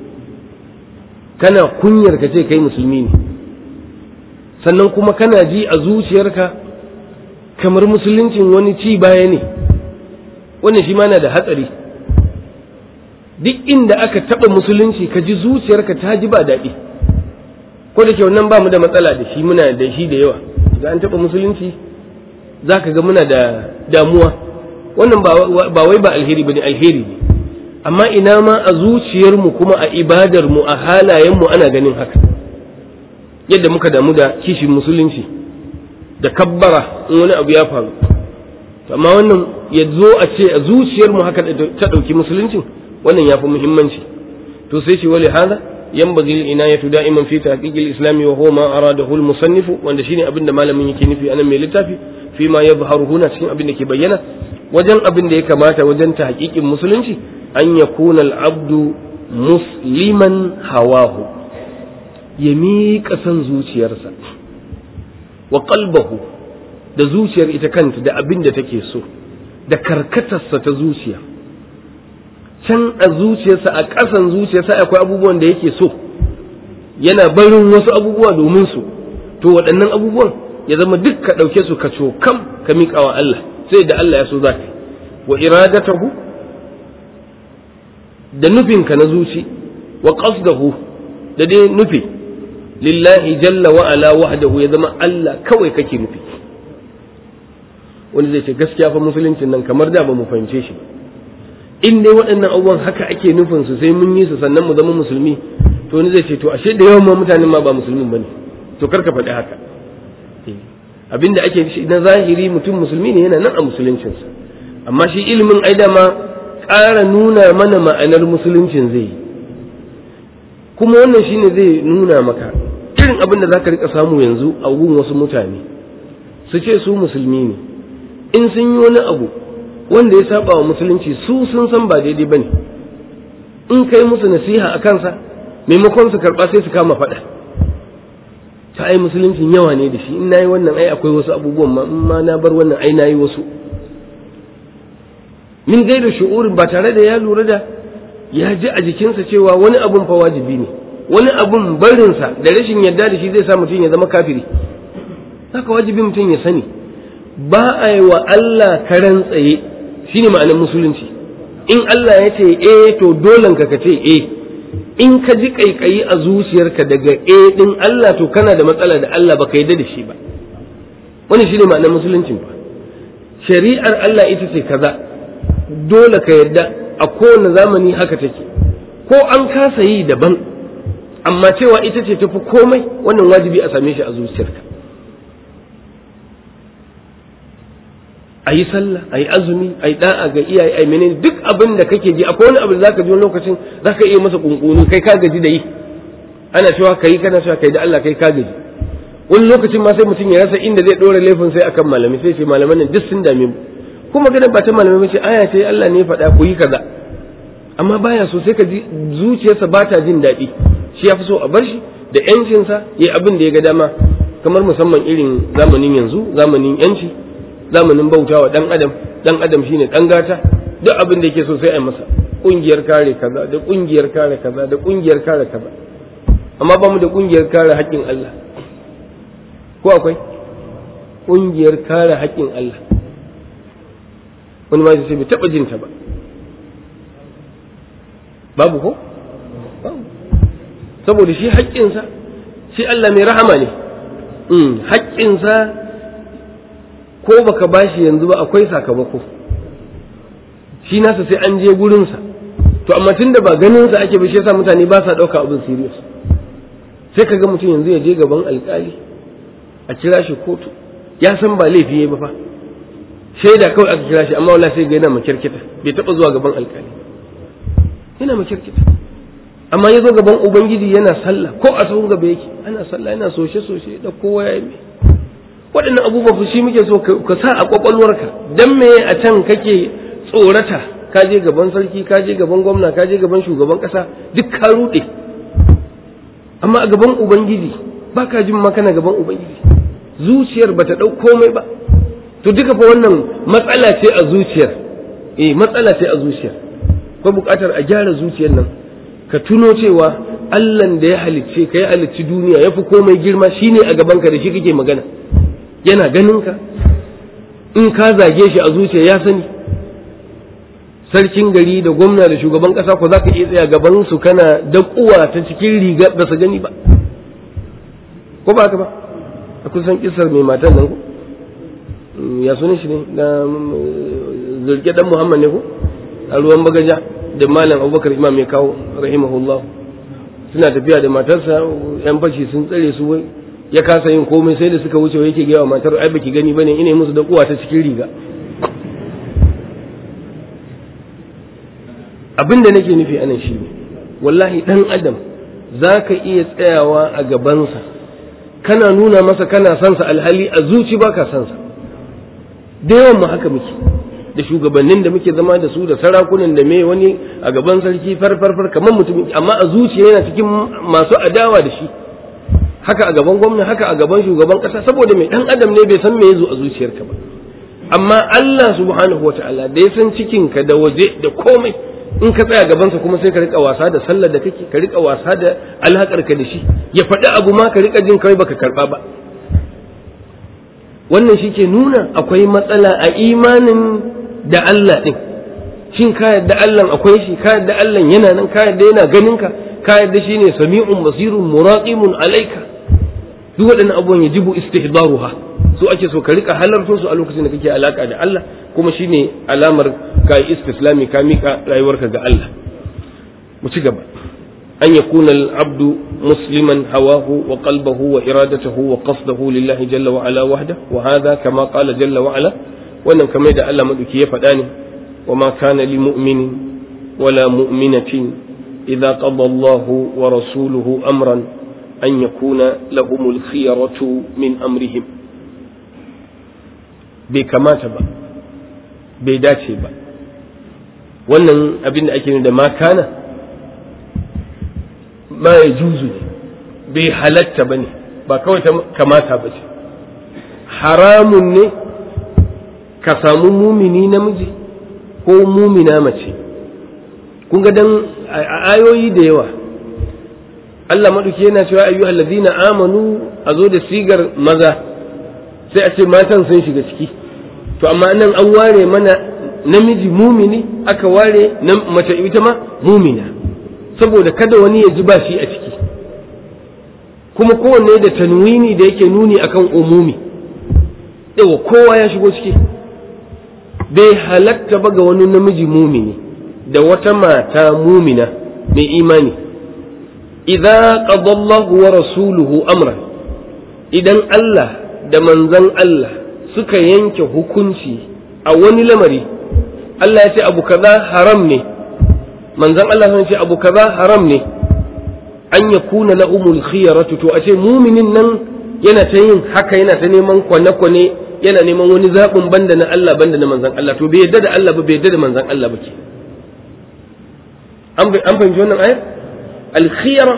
kana kunyar ka ce kai musulmi ne sannan kuma kana ji a zuciyarka kamar musuluncin wani ci baya ne wannan shi ma na da hatsari duk inda aka taɓa musulunci ka ji zuciyarka ta ji ba daɗi ko da ke wannan ba mu da matsala da shi muna da shi da yawa ga an taɓa musulunci za ka ga muna da damuwa wannan ba wai ba alheri ba ne alheri ne amma ina ma a zuciyarmu kuma a ibadarmu a halayenmu ana ganin haka yadda muka damu da kishin musulunci da kabbara in wani abu ya faru amma wannan ya zo a ce a zuciyarmu haka ta ɗauki musuluncin wannan ya fi muhimmanci to sai shi wali hada ينبغي العناية دائما في تحقيق الإسلام وهو ما أراده المصنف وأن شيني أبن ما لم يكن في أنا ميلتافي فيما يظهر هنا شين أبن كي بينا وجن أبن دي كماتا وجن تحقيق المسلم أن يكون العبد مسلما هواه يميك أسن زوجيرسا وقلبه da zuciyar ita kanta da abin da take so da karkatarsa ta zuciya can a zuciyarsa a ƙasan zuciyarsa akwai abubuwan da yake so yana barin wasu abubuwa domin su to waɗannan abubuwan ya zama duk ka ɗauke su ka cokam ka miƙa wa Allah sai da Allah ya so za ka wa iradatahu da nufinka na zuci wa qasdahu da dai nufi lillahi jalla wa ala wahdahu ya zama Allah kawai kake nufi wani zai ce gaskiya fa musuluncin nan kamar da ba mu fahimce shi ba in dai waɗannan abubuwan haka ake nufin su sai mun yi su sannan mu zama musulmi to wani zai ce to ashe da yawan ma mutanen ma ba musulmin bane to karka faɗi haka abinda ake shi na zahiri mutum musulmi ne yana nan a musuluncinsa amma shi ilimin ai dama ƙara nuna mana ma'anar musuluncin zai yi kuma wannan shine zai nuna maka irin abin da zaka rika samu yanzu a gun wasu mutane su ce su musulmi ne in sun yi wani abu wanda ya saba wa musulunci su sun san ba daidai bane in kai musu nasiha a kansa maimakon su karba sai su kama faɗa ta ai musuluncin yawa ne da shi in nayi wannan ai akwai wasu abubuwan ma in ma na bar wannan ai nayi wasu min gaida shu'urin ba tare da ya lura da ya ji a jikinsa cewa wani abun fa wajibi ne wani abun barinsa da rashin yarda da shi zai sa mutum ya zama kafiri haka wajibi mutum ya sani ba a yi wa Allah karan tsaye shine ma'anar musulunci in Allah ya ce eh to dolen ka ce eh in ka ji kaikayi a zuciyarka daga eh din Allah to kana da matsala da Allah baka yarda da shi ba wani shine ma'anar musuluncin ba shari'ar Allah ita ce kaza dole ka yarda a kowane zamani haka take ko an kasa yi daban amma cewa ita ce tafi komai wannan wajibi a same shi a zuciyarka a yi sallah a yi azumi a yi da'a ga iyaye a yi menene duk abin da kake ji akwai wani abu da zaka ji wani lokacin zaka iya masa kunkuni kai ka gaji da yi ana cewa kai kana cewa kai da Allah kai ka gaji wani lokacin ma sai mutum ya rasa inda zai dora laifin sai akan malami sai ce malaman nan duk sun dame mu kuma ganin ba ta malamai ba ce aya ce Allah ne ya faɗa ku yi kaza amma baya so sai ka ji zuciyarsa ba ta jin daɗi shi ya fi so a bar shi da yancinsa ya abin da ya ga dama kamar musamman irin zamanin yanzu zamanin yanci zamanin bautawa dan adam dan adam shine dan gata duk abin da yake so sai a masa kungiyar kare kaza da kungiyar kare kaza da kungiyar kare kaza amma ba mu da kungiyar kare haƙƙin Allah ko akwai kungiyar kare haƙƙin Allah wani ma sai bai taɓa jinta ba babu ko babu saboda shi haƙƙinsa shi Allah mai rahama ne haƙƙinsa ko baka bashi yanzu ba akwai sakamako shi nasa sai an je gurinsa to amma tun da ba ganinsa ake ba shi yasa mutane ba sa ɗauka abin serious sai ka ga mutum yanzu ya je gaban alƙali a kira shi kotu ya san ba laifi ya ba fa shaida kawai aka kira shi amma wala sai ga yana makirkita bai taɓa zuwa gaban alƙali yana makirkita amma ya zo gaban ubangiji yana sallah ko a sahun gaba yake ana sallah yana soshe soshe da kowa ya yi waɗannan abubuwa shi muke so ka sa a kwakwalwarka dan me a can kake tsorata ka je gaban sarki ka je gaban gwamna ka je gaban shugaban ƙasa duk ka ruɗe amma a gaban ubangiji ba ka jin makana gaban ubangiji zuciyar ba ta ɗau komai ba to duka fa wannan matsala ce a zuciyar eh matsala ce a zuciyar ko buƙatar a gyara zuciyar nan ka tuno cewa Allahn da ya halicce ka ya halicci duniya ya fi komai girma shine a gabanka da shi kake magana yana ganin ka in ka zage shi a zuciya ya sani sarkin gari da gwamna da shugaban kasa ko za ka iya tsaya gaban su kana dakuwa ta cikin riga ba su gani ba ko ba ka ba a kusan kisar mai matan nan ko ya sunan shi ne na zurge dan muhammad ne ko a ruwan bagaja da malam abubakar imam ya kawo rahimahullah suna tafiya da matarsa yan fashi sun tsare su wai ya kasa yin komai sai da suka wuce yake gaya wa matar ai baki gani bane ina musu da kuwa ta cikin riga abin da nake nufi anan shi ne wallahi dan adam za ka iya tsayawa a gabansa kana nuna masa kana sansa alhali a zuci ba ka sansa da yawan mu haka muke da shugabannin da muke zama da su da sarakunan da me wani a gaban sarki farfarfar kamar mutum amma a zuciya yana cikin masu adawa da shi haka a gaban gwamna haka a gaban shugaban kasa saboda mai dan adam ne bai san me yazo a zuciyarka ba amma Allah subhanahu wataala da ya san cikinka da waje da komai in ka tsaya gabansa kuma sai ka rika wasa da sallar da kake ka rika wasa da alhakar ka da shi ya faɗi abu ma ka rika jin kai baka karba ba wannan shi ke nuna akwai matsala a imanin da Allah ɗin shin ka yadda Allah akwai shi ka yadda Allah yana nan ka yadda yana ganin ka ka yadda shi ne sami'un basirun muraqimun alaika duk waɗannan abubuwan yajibu istihdaruha so ake so ka rika halarto su a lokacin da kake alaka da Allah kuma shine alamar ka yi istislami ka mika rayuwarka ga Allah mu ci gaba an yakuna al-abdu musliman hawahu wa qalbahu wa iradatahu wa qasdahu lillahi jalla wa ala wahda wa hadha kama qala jalla wa ala wannan kamar da Allah maduki ya faɗa ne wa ma kana li mu'minin wala mu'minatin idza qada Allahu wa rasuluhu amran an yakuna lahumul khiyaratu min amrihim bai kamata ba bai dace ba wannan abin da ake da ma kana ma ya juzu ne bai halatta ba ne ba kawai ta kamata ba ce haramun ne ka samu mumini namiji ko mumina mace kun ga dan a ayoyi da yawa Allah maɗauki yana cewa ayyuhal ladina amanu a zo da sigar maza sai a ce matan sun shiga ciki to amma nan an ware mana namiji mumini aka ware mace ita ma mumina saboda kada wani ya ji ba shi a ciki kuma kowanne da tanwini da yake nuni akan umumi yawa kowa ya shigo ciki bai halatta ba ga wani namiji mumini da wata mata mumina mai imani idza qadallahu wa rasuluhu amran idan Allah da manzan Allah suka yanke hukunci a wani lamari Allah ya ce abu kaza haram ne manzan Allah sun ce abu kaza haram ne an ya kuna na umul khiyaratu to a ce muminin nan yana ta yin haka yana ta neman kwane-kwane yana neman wani zaɓin banda na Allah banda na manzan Allah to bai yadda da Allah ba bai yadda da manzan Allah ba ke an fahimci wannan ayar alkhiyara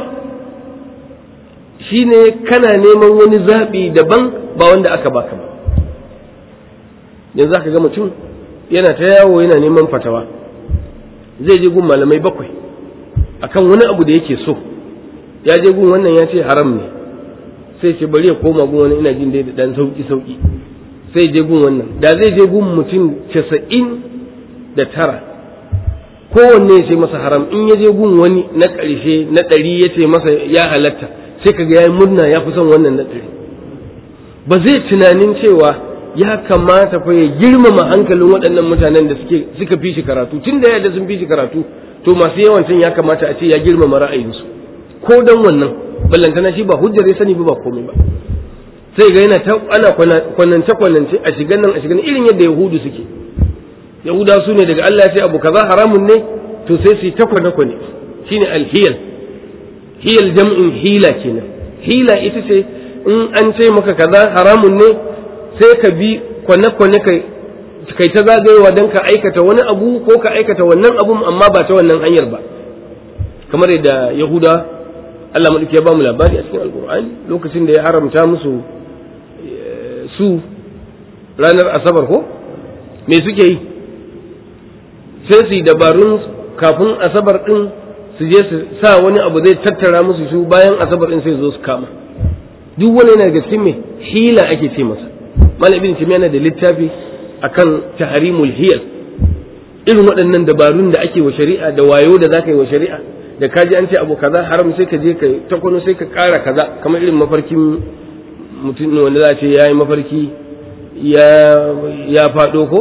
shine kana neman wani zaɓi daban ba wanda aka baka ba yanzu aka ga mutum yana ta yawo yana neman fatawa zai je gun malamai bakwai akan wani abu da yake so ya je gun wannan ya ce haram ne sai ce bari ya koma gun wani ina jin dai da dan sauki sauki sai je gun wannan da zai je gun mutum casa'in da tara kowanne ya ce masa haram in ya je gun wani na ƙarshe na ɗari ya ce masa ya halatta sai kaga ya yi murna ya fi son wannan na ɗari ba zai tunanin cewa ya kamata fa ya girmama hankalin waɗannan mutanen da suke suka fi shi karatu tun da yadda sun fi shi karatu to masu yawancin ya kamata a ce ya girmama ra'ayinsu ko dan wannan ballantana shi ba hujjar ya sani ba ba komai ba sai ga yana ana kwanance kwanance a shigan nan a shigan irin yadda yahudu suke yahuda su ne daga Allah ya ce abu kaza haramun ne to sai su yi ta kwane kwane shine alhiyal hiyal jam'in hila kenan hila ita ce in an ce maka kaza haramun ne sai ka bi kwane-kwane kai ta zagayewa don ka aikata wani abu ko ka aikata wannan abun amma ba ta wannan hanyar ba kamar yadda yahuda Allah maɗauki ya ba mu labari a cikin alkur'ani lokacin da ya haramta musu su ranar asabar ko me suke yi sai su yi dabarun kafin asabar ɗin su je su sa wani abu zai tattara musu su bayan asabar ɗin sai zo su kama duk wani yana daga cikin me hila ake ce masa malam ibn timiya yana da littafi akan tahrimul hiyal irin waɗannan dabarun da ake wa shari'a da wayo da zaka yi wa shari'a da kaji an ce abu kaza haram sai ka je ka takwano sai ka ƙara kaza kamar irin mafarkin mutum wanda za a ce ya yi mafarki ya ya faɗo ko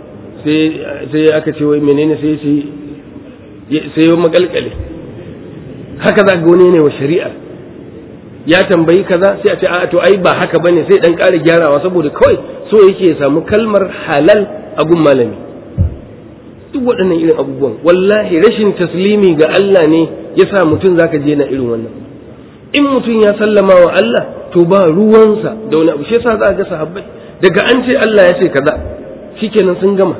sai aka ce wai menene sai sai sai ya makalkale haka za ga wani ne wa shari'a ya tambayi kaza sai a ce a to ai ba haka bane sai dan ƙara gyarawa saboda kawai so yake ya samu kalmar halal a gun malami duk waɗannan irin abubuwan wallahi rashin taslimi ga Allah ne ya sa mutum zaka je na irin wannan in mutum ya sallama wa Allah to ba ruwansa da wani abu shi yasa za ga sahabbai daga an ce Allah ya ce kaza shikenan sun gama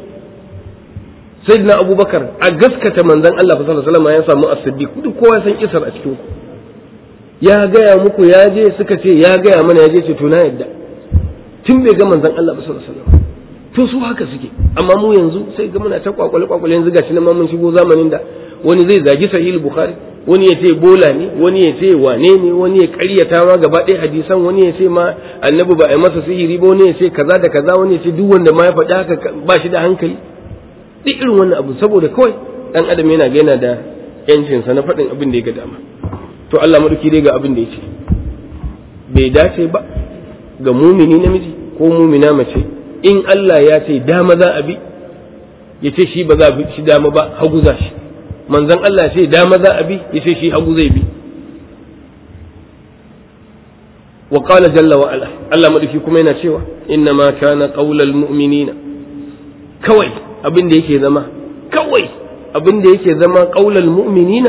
sayyidina abubakar a gaskata manzon Allah sallallahu alaihi wasallam ya samu as-siddiq duk kowa san kisar a cikin ku ya gaya muku ya je suka ce ya gaya mana ya je ce to na yadda tun bai ga manzon Allah sallallahu alaihi wasallam to su haka suke amma mu yanzu sai ga muna ta kwakwale kwakwale yanzu gashi nan ma mun shigo zamanin da wani zai zagi sahih bukhari wani ya ce bola ne wani ya ce wane ne wani ya karyata ma gaba ɗaya hadisan wani ya ce ma annabi ba a yi masa sihiri ba wani ya ce kaza da kaza wani ya ce duk wanda ma ya faɗi haka ba shi da hankali duk irin wannan abu saboda kawai dan adam yana ga yana da yancinsa na faɗin abin da ya ga dama to Allah maɗauki dai ga abin da ya ce bai dace ba ga mumini namiji ko mumina mace in Allah ya ce dama za a bi ya ce shi ba za a bi shi dama ba hagu za shi manzon Allah ce dama za a bi ya ce shi hagu zai bi wa qala jalla wa ala Allah maɗauki kuma yana cewa inna ma kana qaulal mu'minina kawai abin da yake zama kawai abin da yake zama qaulal mu'minina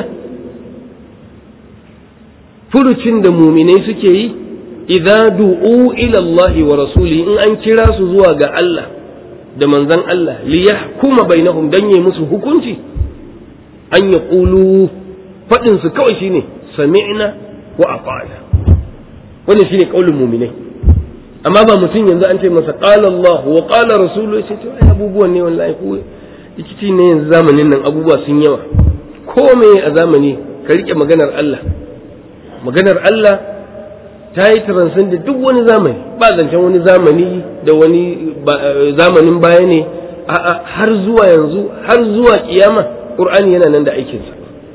furucin da muminai suke yi idza du'u ila Allah wa rasuli in an kira su zuwa ga Allah da manzon Allah li yahkuma bainahum dan yi musu hukunci an ya qulu fadin su kawai shine sami'na wa ata'na wannan shine kaulin muminai amma ba mutum yanzu an ce masa qala Allah wa qala rasulu sai to ai abubuwan ne wallahi ko rikici ne yanzu zamanin nan abubuwa sun yawa ko me a zamani ka rike maganar Allah maganar Allah ta yi taransin da duk wani zamani ba zancen wani zamani da wani zamanin baya ne har zuwa yanzu har zuwa kiyama ƙur'ani yana nan da aikinsa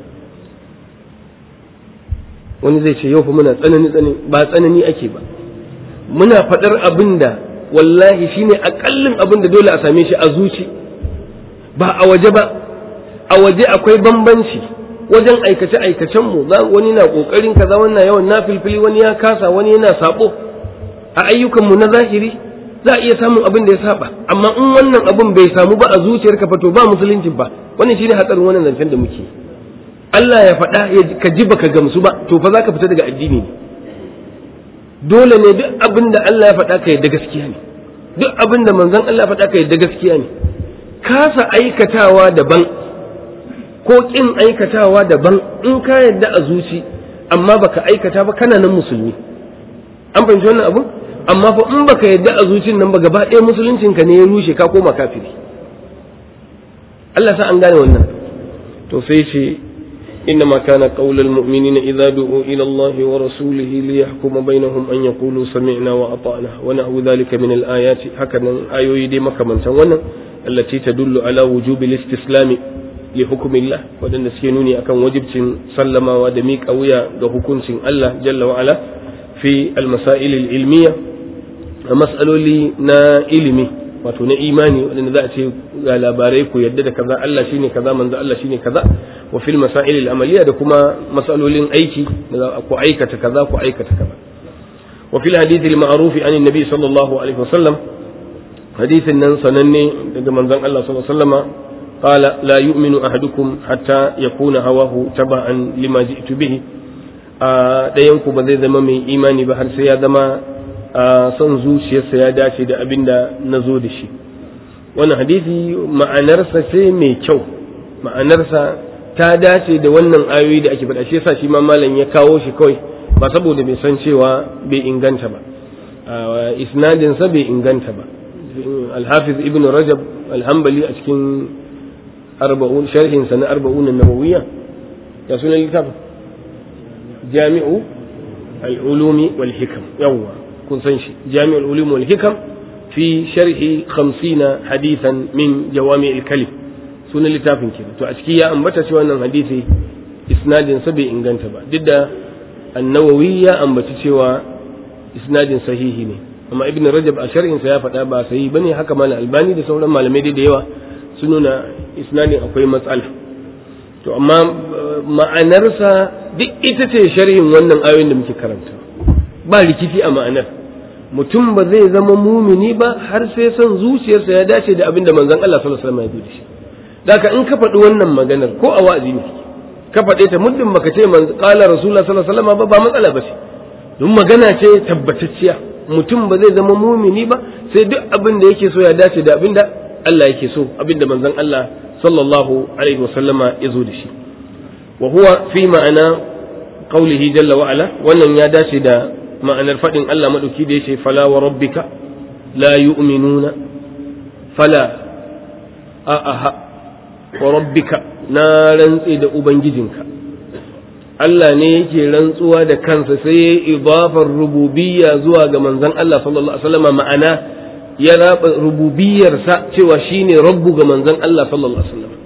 wani zai ce yau fa muna tsanani tsanani ba tsanani ake ba muna faɗar abin da wallahi shine aƙallin abin da dole a same shi a zuci ba a waje ba a waje akwai bambanci wajen aikace aikacen mu wani na kokarin kaza wannan yawan na filfili wani ya kasa wani yana sabo a ayyukan mu na zahiri za a iya samun abin da ya saba amma in wannan abin bai samu ba a zuciyarka fa to ba musulunci ba wannan shine hatsarin wannan zancen da muke Allah ya faɗa ka ji baka gamsu ba to fa zaka fita daga addini ne dole ne duk abin da Allah ya faɗa ka yadda gaskiya ne duk abin da manzon Allah ya faɗa ka yadda gaskiya ne kasa aikatawa daban ko kin aikatawa daban in ka yadda a zuci amma baka aikata ba kana nan musulmi an fahimci wannan abu amma fa in baka yadda a zucin nan ba gaba ɗaya musuluncin ka ne ya rushe ka koma kafiri Allah sa an gane wannan to sai ce إنما كان قول المؤمنين إذا دعوا إلى الله ورسوله ليحكم بينهم أن يقولوا سمعنا وأطعنا ونحو ذلك من الآيات هكذا آيوي دي مكة التي تدل على وجوب الاستسلام لحكم الله ودن سينوني أكن وجب سلم ودميك أويا لحكم الله جل وعلا في المسائل العلمية مسألة لنا علمي wato na imani wadanda za a ce ga labarai ku yadda da kaza Allah shine kaza manzo Allah shine kaza wa fil masail al amaliya da kuma masalolin aiki da ku aikata kaza ku aikata kaza wa fil hadith al ma'ruf an annabi sallallahu alaihi wasallam hadithin nan sananne daga manzon Allah sallallahu alaihi wasallama qala la yu'minu ahadukum hatta yakuna hawahu taba'an lima ji'tu bihi a dayan ku ba zai zama mai imani ba har sai ya zama a son zuciyarsa ya dace da abin da na zo da shi wannan hadisi ma'anarsa ce mai kyau ma'anarsa ta dace da wannan ayoyi da ake faɗa shi yasa shi ma malam ya kawo shi kawai ba saboda bai san cewa bai inganta ba isnadinsa bai inganta ba alhafiz ibn rajab alhambali a cikin arba'un sharhinsa na arba'un nawawiyya ya sunan littafin jami'u al-ulumi wal hikam yawwa kun san shi jami'ul ulum wal hikam fi sharhi 50 hadithan min jawami' al kalim sunan littafin kenan to a ciki ya ambata cewa wannan hadisi isnadin sa bai inganta ba duk da an-nawawi ya ambaci cewa isnadin sahihi ne amma ibn rajab a sharhin sa ya faɗa ba sahihi bane haka malam albani da sauran malamai da yawa sun nuna isnadin akwai matsala to amma ma'anarsa duk ita ce sharhin wannan ayoyin da muke karanta ba rikici a ma'anar mutum ba zai zama mumini ba har sai son zuciyarsa ya dace da abin da manzon Allah sallallahu alaihi wasallam ya da shi daka in ka faɗi wannan maganar ko a wa'azi ne ka faɗe ta muddin baka ce man qala rasulullah sallallahu alaihi wasallam ba ba matsala ba ce don magana ce tabbatacciya mutum ba zai zama mumini ba sai duk abin da yake so ya dace da abin da Allah yake so abin da manzon Allah sallallahu alaihi wasallama ya zo da shi wa huwa fi ma'ana qaulihi jalla wa ala wannan ya dace da ma'anar faɗin Allah maɗauki da ya ce fala wa rabbika la yu'minuna fala a aha wa rabbika na rantse da ubangijinka Allah ne yake rantsuwa da kansa sai ya idafar rububiyya zuwa ga manzon Allah sallallahu alaihi wasallam ma'ana ya raba rububiyarsa cewa shine rabbu ga manzon Allah sallallahu alaihi wasallam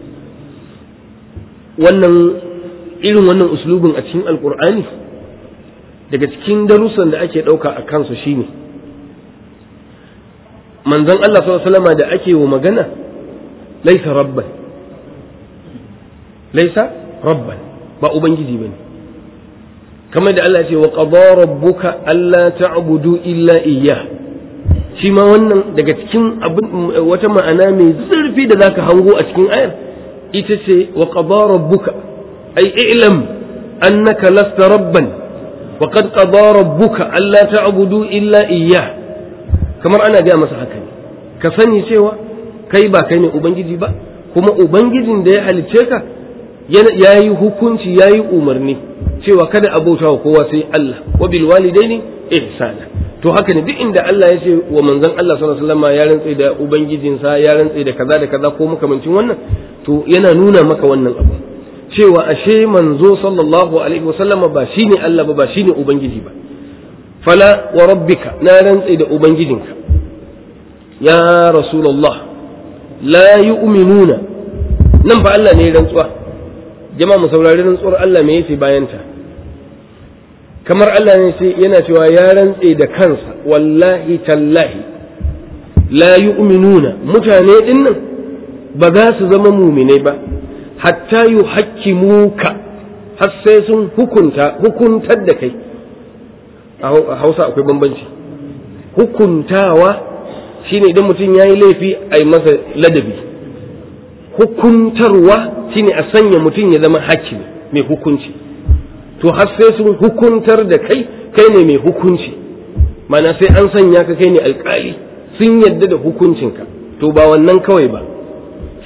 wannan irin wannan uslubin a cikin alqur'ani daga cikin darussan da ake ɗauka a kansu shine manzon Allah sallallahu da ake wa magana laisa rabban laisa rabban ba ubangiji bane kamar da Allah ce wa qada rabbuka alla ta'budu illa iyyah shi ma wannan daga cikin wata ma'ana mai zurfi da zaka hango a cikin ayar ita ce wa qada rabbuka ay i'lam annaka lasta rabban وقد قضى ربك ألا تعبدوا إلا إياه kamar ana gaya masa haka ne ka sani cewa kai ba kai ne ubangiji ba kuma ubangijin da ya halicce ka ya yi hukunci ya yi umarni cewa kada a bauta wa kowa sai Allah wa bil walidaini ihsana to haka ne duk inda Allah ya ce wa manzon Allah sallallahu alaihi wasallam ya rantse da ubangijinsa ya rantse da kaza da kaza ko makamancin wannan to yana nuna maka wannan abu cewa ashe manzo sallallahu alaihi wasallama ba shine Allah ba ba shine ubangiji ba fala wa rabbika na rantse da ubangijinka ya rasulullah la yu'minuna nan ba Allah ne rantsuwa jama'a mu saurari rantsuwar Allah me yace bayan ta kamar Allah ne sai yana cewa ya rantse da kansa wallahi tallahi la yu'minuna mutane dinnan ba za su zama muminai ba hatta yu hakkimuka har sai sun hukunta hukuntar da kai a hausa akwai bambanci hukuntawa shine idan mutum ya yi laifi a yi masa ladabi hukuntarwa shine a sanya mutum ya zama hakimi mai hukunci to har sai sun hukuntar da kai kai ne mai hukunci mana sai an sanya ka kai ne alkali sun yadda da hukuncinka to ba wannan kawai ba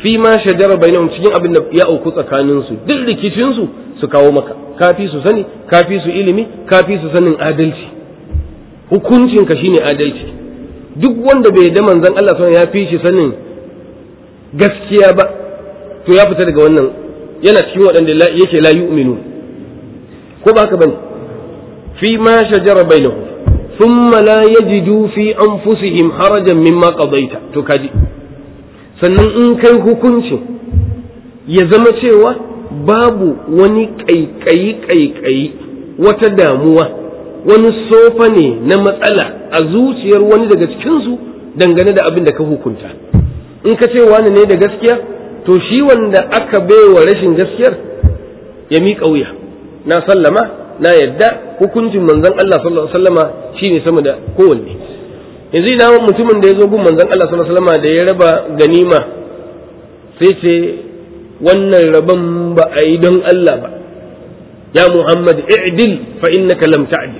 fi ma shajara bainahum cikin abin da ya auku tsakanin su duk rikicin su su kawo maka kafi su sani kafi su ilimi kafi su sanin adalci hukuncin ka shine adalci duk wanda bai da manzon Allah sallallahu ya fi shi sanin gaskiya ba to ya fita daga wannan yana cikin waɗanda yake la yu'minu ko ba haka bane fi ma shajara bainahum thumma la yajidu fi anfusihim harajan mimma qadaita to kaji sannan in kai hukunci ya zama cewa babu wani ƙaiƙayi ƙaiƙayi wata damuwa wani sofa ne na matsala a zuciyar wani daga cikinsu dangane da abin da ka hukunta in ka ce wani ne da gaskiya to shi wanda aka baiwa rashin gaskiyar ya miƙa wuya na sallama na yadda hukuncin manzon Allah sallallahu alaihi wasallama shine sama da kowanne yanzu idan mutumin da ya zo gun manzon Allah sallallahu alaihi wasallama da ya raba ganima sai ce wannan rabon ba a yi don Allah ba ya Muhammad i'dil fa innaka lam ta'dil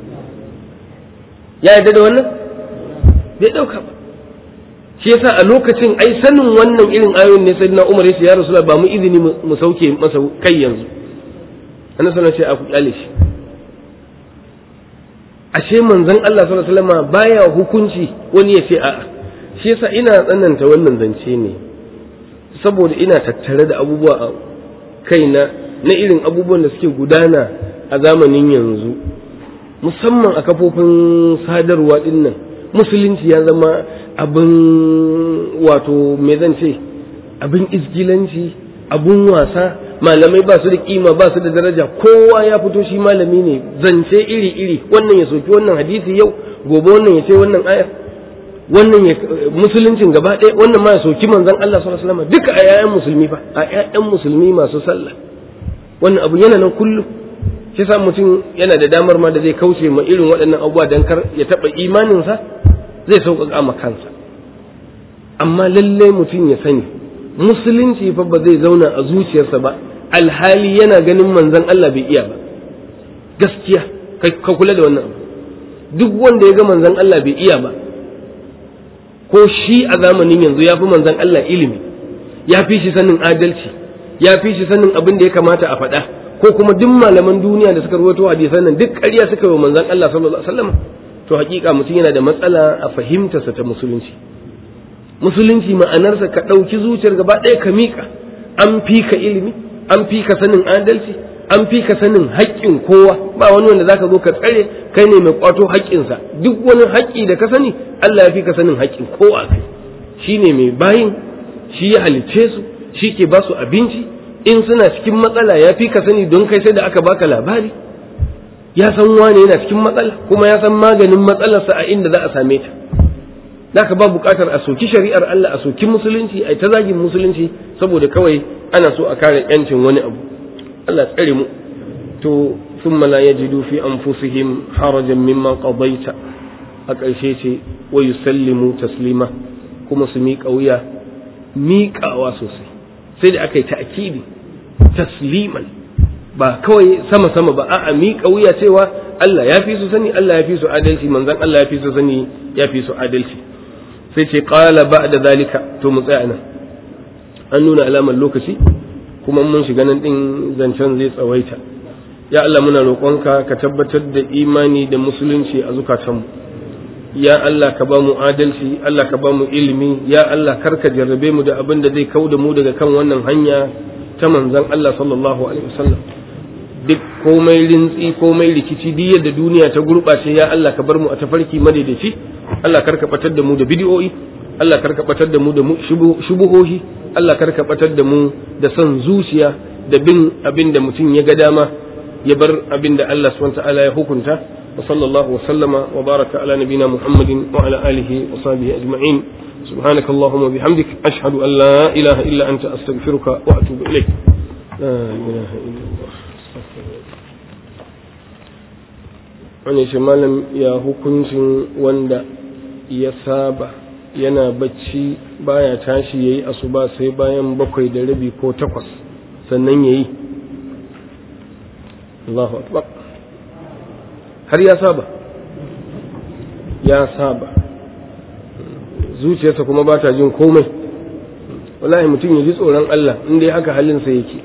ya yadda da wannan bai dauka ba shi yasa a lokacin ai sanin wannan irin ayoyin ne sayyidina Umar ya ce ya Rasulullah ba mu izini mu sauke masa kai yanzu annabi sallallahu alaihi wasallam a ku kyale shi ashe manzon Allah sallallahu alaihi wasallam baya hukunci wani ya ce a'a shi yasa ina tsananta wannan zance ne saboda ina tattare da abubuwa a kaina na irin abubuwan da suke gudana a zamanin yanzu musamman a kafofin sadarwa dinnan musulunci ya zama abin wato me zan ce abin izgilanci abun wasa malamai ba su da kima ba su da daraja kowa ya fito shi malami ne zance iri iri wannan ya soki wannan hadisi yau gobe wannan ya ce wannan ayar wannan ya musuluncin gaba ɗaya wannan ma ya soki manzon Allah sallallahu alaihi wasallam duka a yayan musulmi fa a yayan musulmi masu sallah wannan abu yana nan kullum shi sa mutum yana da damar ma da zai kauce ma irin waɗannan abubuwa dan kar ya taɓa imaninsa zai sauƙaƙa ma kansa amma lallai mutum ya sani musulunci fa ba zai zauna a zuciyarsa ba alhali yana ganin manzon Allah bai iya ba gaskiya ka kula da wannan abu duk wanda ya ga manzon Allah bai iya ba ko shi a zamanin yanzu ya fi manzon Allah ilimi ya fi shi sanin adalci ya fi shi sanin abin da ya kamata a faɗa ko kuma duk malaman duniya da suka rawaito hadisan nan duk ƙarya suka yi wa manzon Allah sallallahu alaihi wasallam to hakika mutum yana da matsala a fahimtarsa ta musulunci musulunci ma'anarsa ka ɗauki zuciyar gaba ɗaya ka miƙa an fi ka ilimi an fi ka sanin adalci an fi ka sanin haƙƙin kowa ba wani wanda zaka zo ka tsare kai ne mai kwato haƙƙinsa duk wani haƙƙi da ka sani Allah ya fi ka sanin haƙƙin kowa kai shi ne mai bayin shi ya halicce su shi ke ba su abinci in suna cikin matsala ya fi ka sani don kai sai da aka baka labari ya san wane yana cikin matsala kuma ya san maganin matsalarsa a inda za a same ta Daka ba buƙatar a soki shari'ar Allah a soki musulunci a ta zagin musulunci saboda kawai ana so a kare yancin wani abu Allah tsare mu to thumma la yajidu fi anfusihim harajan mimma qadaita a ƙarshe ce wa yusallimu taslima kuma su miƙa wuya miƙawa sosai sai da aka yi ta'kidi tasliman ba kawai sama sama ba a'a miƙa wuya cewa Allah ya fi su sani Allah ya fi su adalci manzon Allah ya fi su sani ya fi su adalci sai ce qala ba'da zalika to mu tsaya nan an nuna alamar lokaci kuma mun shiga nan din zancen zai tsawaita ya Allah muna roƙonka ka tabbatar da imani da musulunci a zukatanmu ya Allah ka ba mu adalci Allah ka ba mu ilimi ya Allah kar ka jarrabe mu da abin da zai kau da mu daga kan wannan hanya ta manzon Allah sallallahu alaihi wasallam duk komai rintsi komai rikici duk yadda duniya ta gurɓace ya Allah ka bar mu a tafarki madaidaici Allah kar ka batar da mu da bidiyoyi Allah kar ka batar da mu da shubuhohi Allah kar ka batar da mu da son zuciya da bin abin da mutum ya ga dama ya bar abin da Allah subhanahu ta'ala ya hukunta wa sallallahu wa sallama wa baraka ala nabina Muhammadin wa ala alihi wa sahbihi ajma'in سبحانك اللهم وبحمدك أشهد أن لا إله إلا أنت أستغفرك وأتوب إليك لا إله إلا الله wani shi malam ya hukuncin wanda ya saba yana bacci baya tashi ya yi asuba sai bayan bakwai da rabi ko takwas sannan ya yi Allahu akbar har ya saba ya saba zuciyarsa kuma ba ta jin komai wallahi mutum ya ji tsoron Allah in dai haka halinsa yake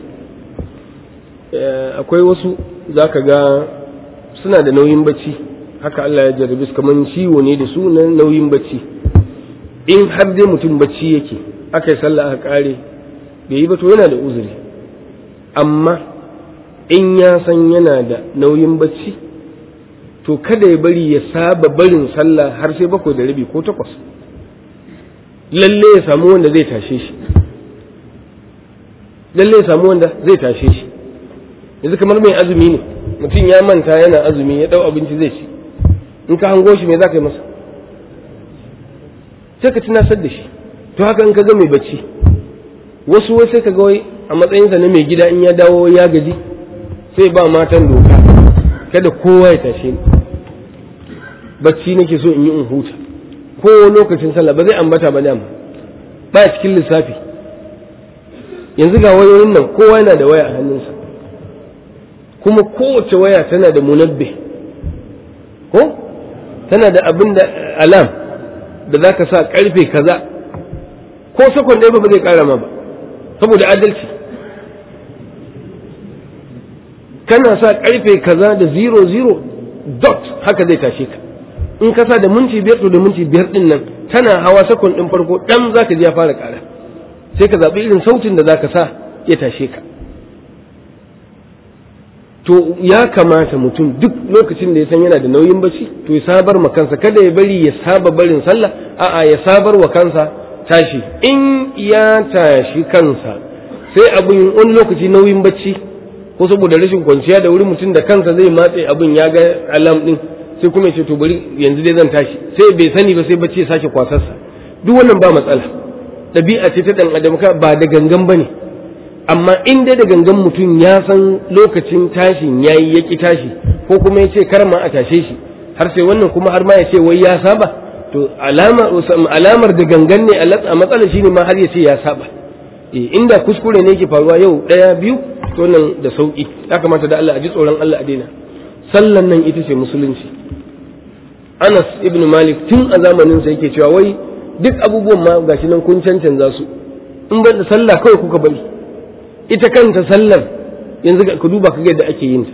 akwai wasu za ka ga suna da nauyin bacci haka Allah ya jarrabe su kamar ciwo ne da su na nauyin bacci in har dai mutum bacci yake aka yi sallah aka kare bai yi ba to yana da uzuri amma in ya san yana da nauyin bacci to kada ya bari ya saba barin sallah har sai bakwai da rabi ko takwas lalle ya samu wanda zai tashe shi lalle ya samu wanda zai tashe shi yanzu kamar mai azumi ne mutum ya manta yana azumi ya dau abinci zai ci in ka hango shi me za ka yi masa sai ka tunasar da shi to haka in ka ga mai bacci wasu wai sai ka ga wai a matsayinsa na mai gida in ya dawo ya gaji sai ba matan doka kada kowa ya tashe ni bacci nake so in yi in huta ko lokacin sallah ba zai ambata ba dama ba cikin lissafi yanzu ga wayoyin nan kowa yana da waya a hannunsa kuma kowace waya tana da munabbe ko tana da abin da alam da za ka sa karfe kaza ko sakon ɗaya ba zai ƙara ma ba saboda adalci kana sa karfe kaza da zero zero dot haka zai tashe ka in ka sa da minti biyar to da minti biyar din nan tana hawa sakon ɗin farko ɗan za ka ji ya fara ƙara sai ka zaɓi irin sautin da za ka sa ya tashe ka to ya kamata mutum duk lokacin da ya san yana da nauyin bacci to ya sabar ma kansa kada ya bari ya saba barin sallah a'a ya sabar wa kansa tashi in ya tashi kansa sai abin wani lokaci nauyin bacci ko saboda rashin kwanciya da wuri mutum da kansa zai matse abin ya ga alam din sai kuma ya ce to bari yanzu dai zan tashi sai bai sani ba sai bacci ya sake kwasarsa duk wannan ba matsala ɗabi'a ce ta ɗan adam ba da gangan ba ne amma in dai da gangan mutum ya san lokacin tashin ya yi ya ƙi tashi ko kuma ya ce kar ma a tashe shi har sai wannan kuma har ma ya ce wai ya saba to alamar da gangan ne a matsala shi ne ma har ya ce ya saba inda kuskure ne yake faruwa yau ɗaya biyu to nan da sauƙi ya kamata da Allah a ji tsoron Allah a daina sallan nan ita ce musulunci Anas ibn Malik tun a zamanin sa yake cewa wai duk abubuwan ma gashi nan kun cancanza su in ban da sallah kawai kuka bari ita kanta sallar yanzu ka duba ka yadda ake yin ta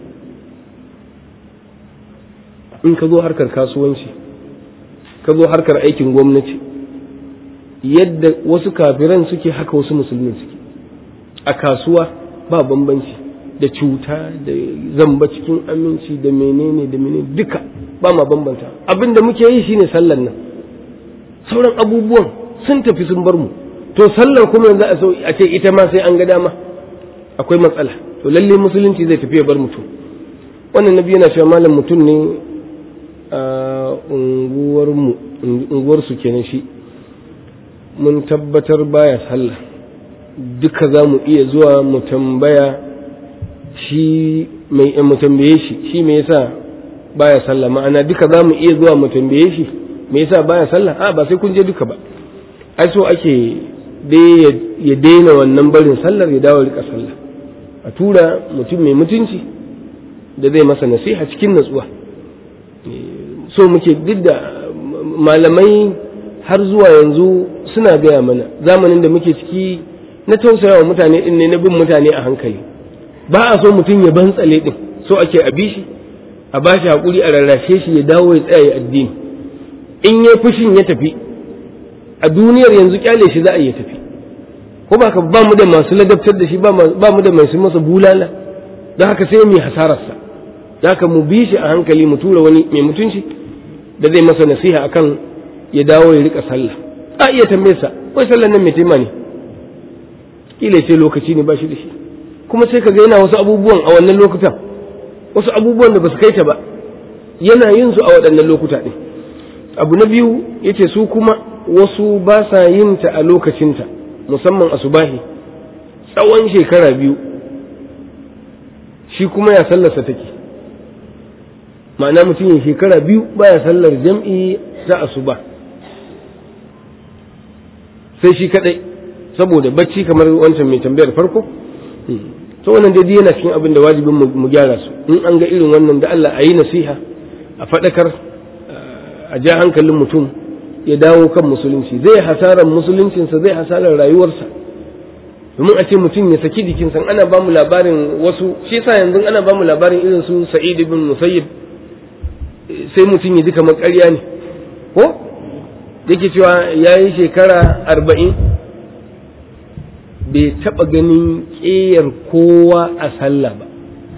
in ka zo harkar kasuwanci ka zo harkar aikin gwamnati yadda wasu kafiran suke haka wasu musulmin suke a kasuwa ba bambanci da cuta da zamba cikin aminci da menene da menene duka ba ma bambanta abin da muke yi shine sallar nan sauran abubuwan sun tafi sun bar mu to sallar kuma yanzu a ce ita ma sai an ga dama akwai matsala to lalle musulunci zai tafi ya bar mutum wannan nabi yana cewa malam mutum ne a unguwarmu unguwarsu kenan shi mun tabbatar baya sallah duka za mu iya zuwa mu tambaya shi mai mu tambaye shi shi me yasa baya sallah ma'ana duka za mu iya zuwa mu tambaye shi me yasa baya sallah a ba sai kun je duka ba ai so ake dai ya daina wannan barin sallar ya dawo rika sallah a tura mutum mai mutunci da zai masa nasiha cikin natsuwa so muke duk da malamai har zuwa yanzu suna gaya mana zamanin da muke ciki na tausaya wa mutane din ne na bin mutane a hankali ba a so mutum ya bantsale din so ake a bi shi a ba shi haƙuri a rarrashe shi ya dawo ya tsaya ya addini in ya fushin ya tafi a duniyar yanzu kyale shi za a iya tafi ko ba ka ba mu da masu ladabtar da shi ba mu da masu masa bulala don haka sai mu hasararsa da haka mu bi shi a hankali mu tura wani mai mutunci da zai masa nasiha akan ya dawo ya rika sallah a iya tambaye sa wai sallan nan mai taima ne kila sai lokaci ne ba shi da shi kuma sai ka ga yana wasu abubuwan a wannan lokutan wasu abubuwan da ba su kai ta ba yana yin su a waɗannan lokuta ɗin abu na biyu yace su kuma wasu ba sa yin ta a lokacinta musamman a subahi tsawon shekara biyu shi kuma ya sallarsa take ma'ana mutum ya shekara biyu baya sallar jam'i ta asuba sai shi kadai saboda bacci kamar wancan mai tambayar farko to wannan dai yana cikin abin da wajibin mu gyara su in an ga irin wannan da Allah a yi nasiha a faɗakar a ja hankalin mutum ya dawo kan musulunci zai hasarar musuluncinsa zai hasarar rayuwarsa domin a ce mutum ya saki jikinsa ana ba mu labarin wasu shi yasa yanzu ana ba mu labarin irin su sa'id ibn musayyib sai mutum ya ji kamar ƙarya ne ko yake cewa ya yi shekara arba'in bai taɓa ganin ƙeyar kowa a sallah ba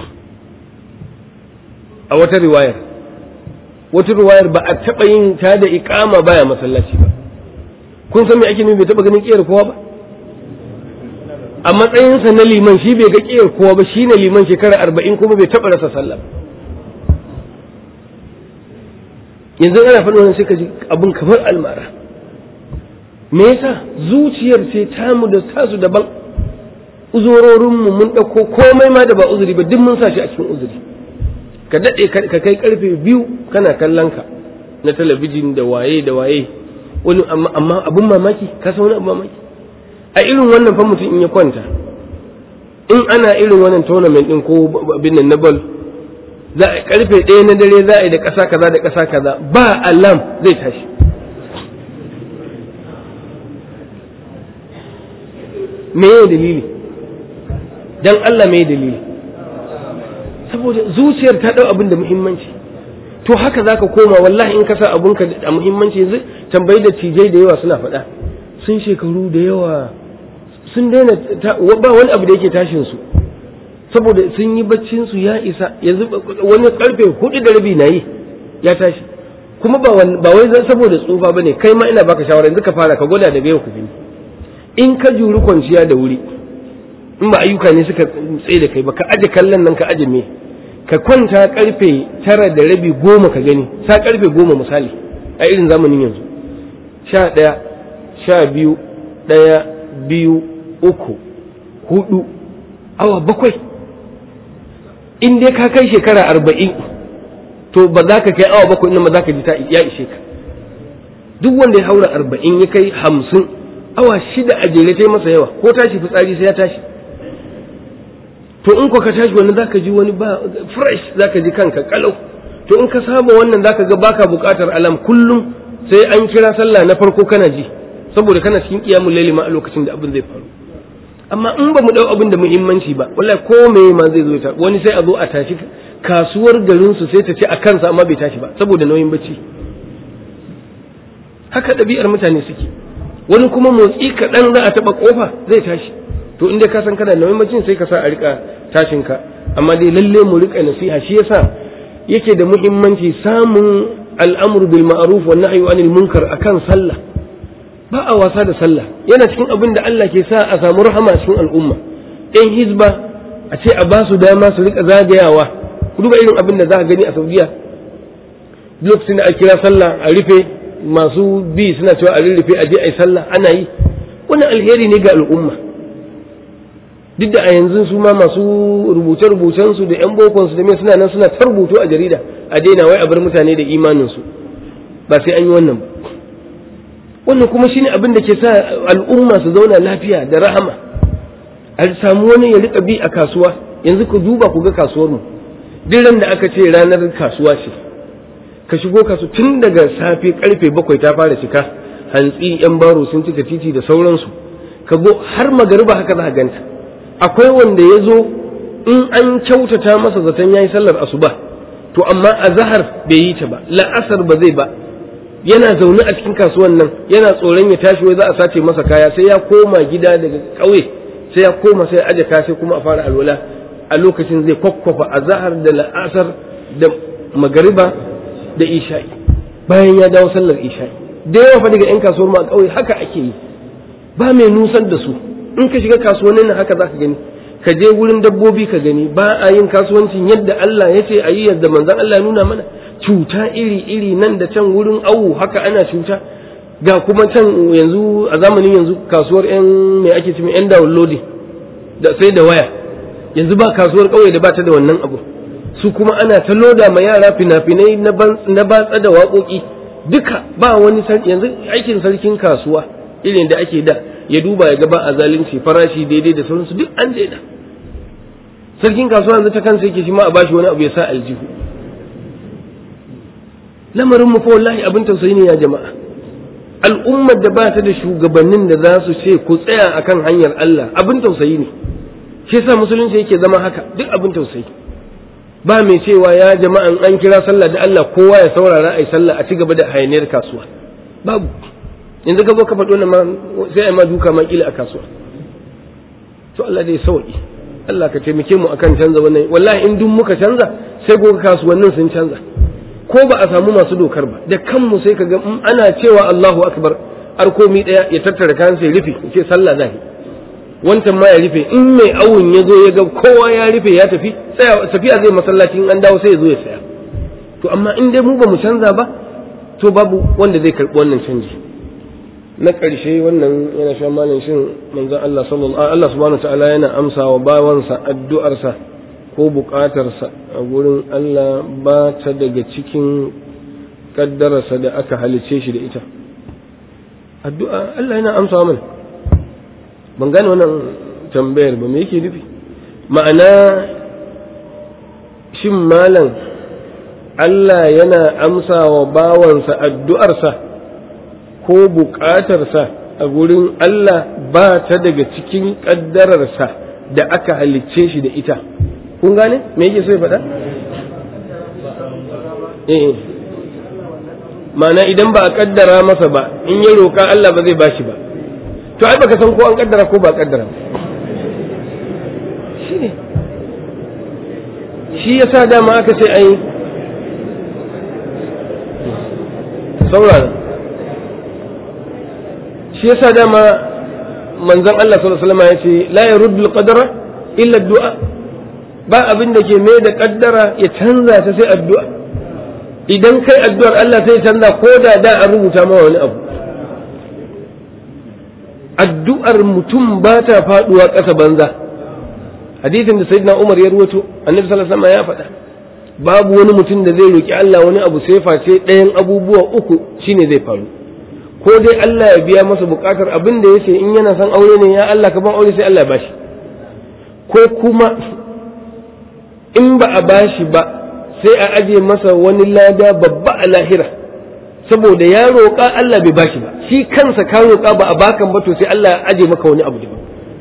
a wata riwayar wata riwayar ba a taɓa yin ta da iƙama baya masallaci ba kun san me ake nufi bai taɓa ganin ƙeyar kowa ba a matsayinsa na liman shi bai ga ƙeyar kowa ba shi ne liman shekara arba'in kuma bai taɓa rasa sallah yanzu ana faɗin wannan sai ka ji abin kamar almara me yasa zuciyar ce tamu da tasu daban uzororinmu mun ɗauko komai ma da ba uzuri ba duk mun sa shi a cikin uzuri ka daɗe ka kai karfe biyu kana kallon ka na talabijin da waye da waye wani amma abun mamaki ka san wani abu mamaki a irin wannan fa mutum in ya kwanta in ana irin wannan tournament din ko abin nan na ball za a karfe ɗaya na dare za a yi da ƙasa kaza da ƙasa kaza ba alam zai tashi me ya dalili dan Allah me dalili saboda zuciyar ta ɗau abin da muhimmanci to haka zaka koma wallahi in ka sa abunka da muhimmanci yanzu tambayi da tijai da yawa suna faɗa sun shekaru da yawa sun daina ba wani abu da yake tashin su saboda sun yi baccin su ya isa yanzu wani karfe hudu da rabi na yi ya tashi kuma ba wai zan saboda tsufa bane kai ma ina baka shawara yanzu ka fara ka gwada daga yau ku gani in ka juri kwanciya da wuri in ba ayyuka ne suka tsaye da kai ba ka aje kallon nan ka aje me ka kwanta karfe tara da rabi goma ka gani sa karfe goma misali a irin zamanin yanzu sha ɗaya sha biyu ɗaya biyu uku hudu awa bakwai in dai ka kai shekara arba'in to ba za ka kai awa bakwai ba za ka ji ta ya ishe ka duk wanda ya haura arba'in ya kai hamsin awa shida a jere ta masa yawa ko tashi fitsari sai ya tashi to in ko ka tashi wani za ka ji wani ba fresh za ka ji kanka kalau to in ka saba wannan za ka ga baka bukatar alam kullum sai an kira sallah na farko kana ji saboda kana cikin kiyamun laili ma a lokacin da abin zai faru amma in ba mu dau abin da muhimmanci ba wallahi ko me ma zai zo ta wani sai a zo a tashi kasuwar garin su sai ta ce a kansa amma bai tashi ba saboda nauyin bacci haka ɗabi'ar mutane suke wani kuma motsi kaɗan za a taɓa ƙofa zai tashi to inda ka san kana nauyin bacci sai ka sa a rika tashin ka amma dai lalle mu rika nasiha shi yasa yake da muhimmanci samun al'amru bil ma'ruf wa nahyu anil munkar akan sallah ba a wasa da sallah yana cikin abin da Allah ke sa a samu rahama cikin al'umma ɗan hizba a ce a ba su dama su rika zagayawa ku duba irin abin da za a gani a saudiya lokacin da a kira sallah a rufe masu bi suna cewa a rurrufe a je a yi sallah ana yi wannan alheri ne ga al'umma duk da a yanzu su ma masu rubuce-rubucen su da 'yan bokon su da mai suna nan suna ta rubutu a jarida a daina wai a bar mutane da imanin su ba sai an yi wannan ba wannan kuma shine abin da ke sa al'umma su zauna lafiya da rahama a samu wani ya rika bi a kasuwa yanzu ku duba ku ga kasuwar mu duk ran da aka ce ranar kasuwa ce ka shigo kasu tun daga safe karfe bakwai ta fara cika hantsi yan baro sun cika titi da sauransu ka go har magariba haka za ka ganta akwai wanda ya zo in an kyautata masa zaton yayi sallar asuba to amma a zahar bai yi ta ba la'asar ba zai ba yana zaune a cikin kasuwan nan yana tsoron ya tashi wai za a sace masa kaya sai ya koma gida daga ƙauye sai ya koma sai ya aje kaya sai kuma a fara alwala a lokacin zai kwakwafa a zahar da la'asar da magariba da isha'i bayan ya dawo sallar isha'i da yawa fa daga 'yan kasuwar ma a ƙauye haka ake yi ba mai nusar da su in ka shiga kasuwannin nan haka za ka gani ka je wurin dabbobi ka gani ba a yin kasuwancin yadda Allah ya ce a yi yadda manzon Allah ya nuna mana cuta iri-iri nan da can wurin awu haka ana cuta ga kuma can yanzu a zamanin yanzu kasuwar 'yan mai ake cewa 'yan downloading da sai da waya yanzu ba kasuwar ƙauye da ba ta da wannan abu su kuma ana ta loda ma yara fina-finai na batsa da waƙoƙi duka ba wani yanzu aikin sarkin kasuwa irin da ake da ya duba ya gaba a zalunci farashi daidai da sauransu duk an daina sarkin kasuwa yanzu ta kansa yake shi ma a bashi wani abu ya sa aljihu lamarin mu fa wallahi abin tausayi ne ya jama'a al'ummar da ba ta da shugabannin da za su ce ku tsaya akan hanyar Allah abin tausayi ne shi yasa musulunci yake zama haka duk abin tausayi ba mai cewa ya jama'an an kira sallah da Allah kowa ya saurara ai sallah a ci gaba da hayaniyar kasuwa babu yanzu ka zo ka faɗo ma sai ai ma duka ma kila a kasuwa to Allah dai sauki Allah ka taimake mu akan canza wannan wallahi in duk muka canza sai goga kasuwannin sun canza ko ba a samu masu dokar ba da kanmu sai ka ga ana cewa Allahu akbar arkomi daya ya tattara kayan sai rufe ya ce sallah zahi wancan ma ya rufe in mai awun ya zo ya ga kowa ya rufe ya tafi tafiya zai masallaci in an dawo sai ya zo ya saya to amma in dai mu ba mu canza ba to babu wanda zai karɓi wannan canji na ƙarshe wannan yana sha malin shin manzon Allah sallallahu Allah subhanahu ta'ala yana amsa wa bawansa addu'arsa ko buƙatarsa a gurin Allah ba ta daga cikin kaddararsa da aka halice shi da ita addu'a Allah yana amsa mana ban gane wannan tambayar ba me yake nufi ma'ana shin malam Allah yana amsa wa bawansa addu'arsa ko buƙatarsa a gurin Allah ba ta daga cikin ƙaddararsa da aka halicce shi da ita kun gane me yake so ya faɗa eh ma'ana idan ba a ƙaddara masa ba in ya roƙa Allah ba zai bashi ba to ai baka san ko an ƙaddara ko ba a ƙaddara shi ne shi yasa dama aka ce ai saurara shi yasa dama manzon Allah sallallahu alaihi wasallam ya ce la yaruddu al-qadara illa ad-du'a ba abin da ke mai da kaddara ya canza ta sai addu'a idan kai addu'ar Allah sai canza ko da da an rubuta ma wani abu addu'ar mutum ba ta faduwa ƙasa banza hadisin da sayyidina Umar ya ruwato annabi sallallahu alaihi wasallam ya faɗa babu wani mutum da zai roki Allah wani abu sai face ɗayan abubuwa uku shine zai faru ko dai Allah ya biya masa bukatar abin da yace in yana son aure ne ya Allah ka ban aure sai Allah ya bashi ko kuma in ba a bashi ba sai a aje masa wani lada babba a lahira saboda ya roƙa Allah bai bashi ba shi kansa ka roƙa ba a bakan ba to sai Allah ya aje maka wani abu daban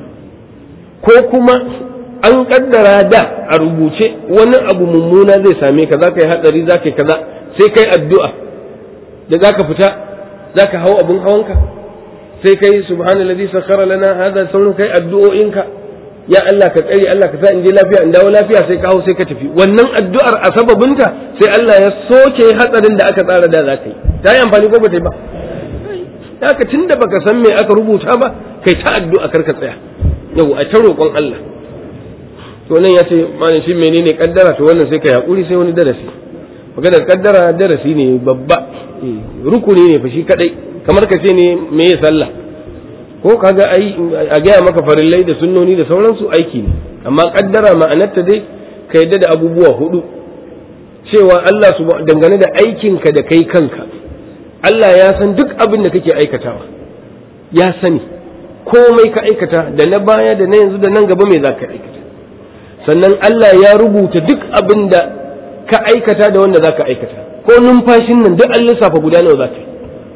ko kuma an kaddara da a rubuce wani abu mummuna zai same ka za ka yi hatsari za ka yi kaza sai kai addu'a da za ka fita za ka hau abin hawanka sai kai subhanallazi sakhara lana hada sauran kai addu'o'inka ya Allah ka tsare Allah ka sa in je lafiya in dawo lafiya sai ka hau sai ka tafi wannan addu'ar a sababinta sai Allah ya soke hatsarin da aka tsara da za ka yi ta yi amfani ko ba ta yi ba haka tunda baka san me aka rubuta ba kai ta addu'a kar ka tsaya yau a ta roƙon Allah to nan ya ce malam shi menene kaddara to wannan sai ka hakuri sai wani darasi maganar kaddara darasi ne babba rukuni ne fa shi kadai kamar ka ce ne me ya sallah ko kaga ai a gaya maka farillai da sunnoni da sauransu aiki ne amma kaddara ma'anarta dai ka yadda da abubuwa hudu cewa Allah su dangane da aikinka da kai kanka Allah ya san duk abin da kake aikatawa ya sani komai ka aikata da na baya da na yanzu da nan gaba me za ka aikata sannan Allah ya rubuta duk abin da ka aikata da wanda za ka aikata ko numfashin nan duk an lissafa guda nawa za ka yi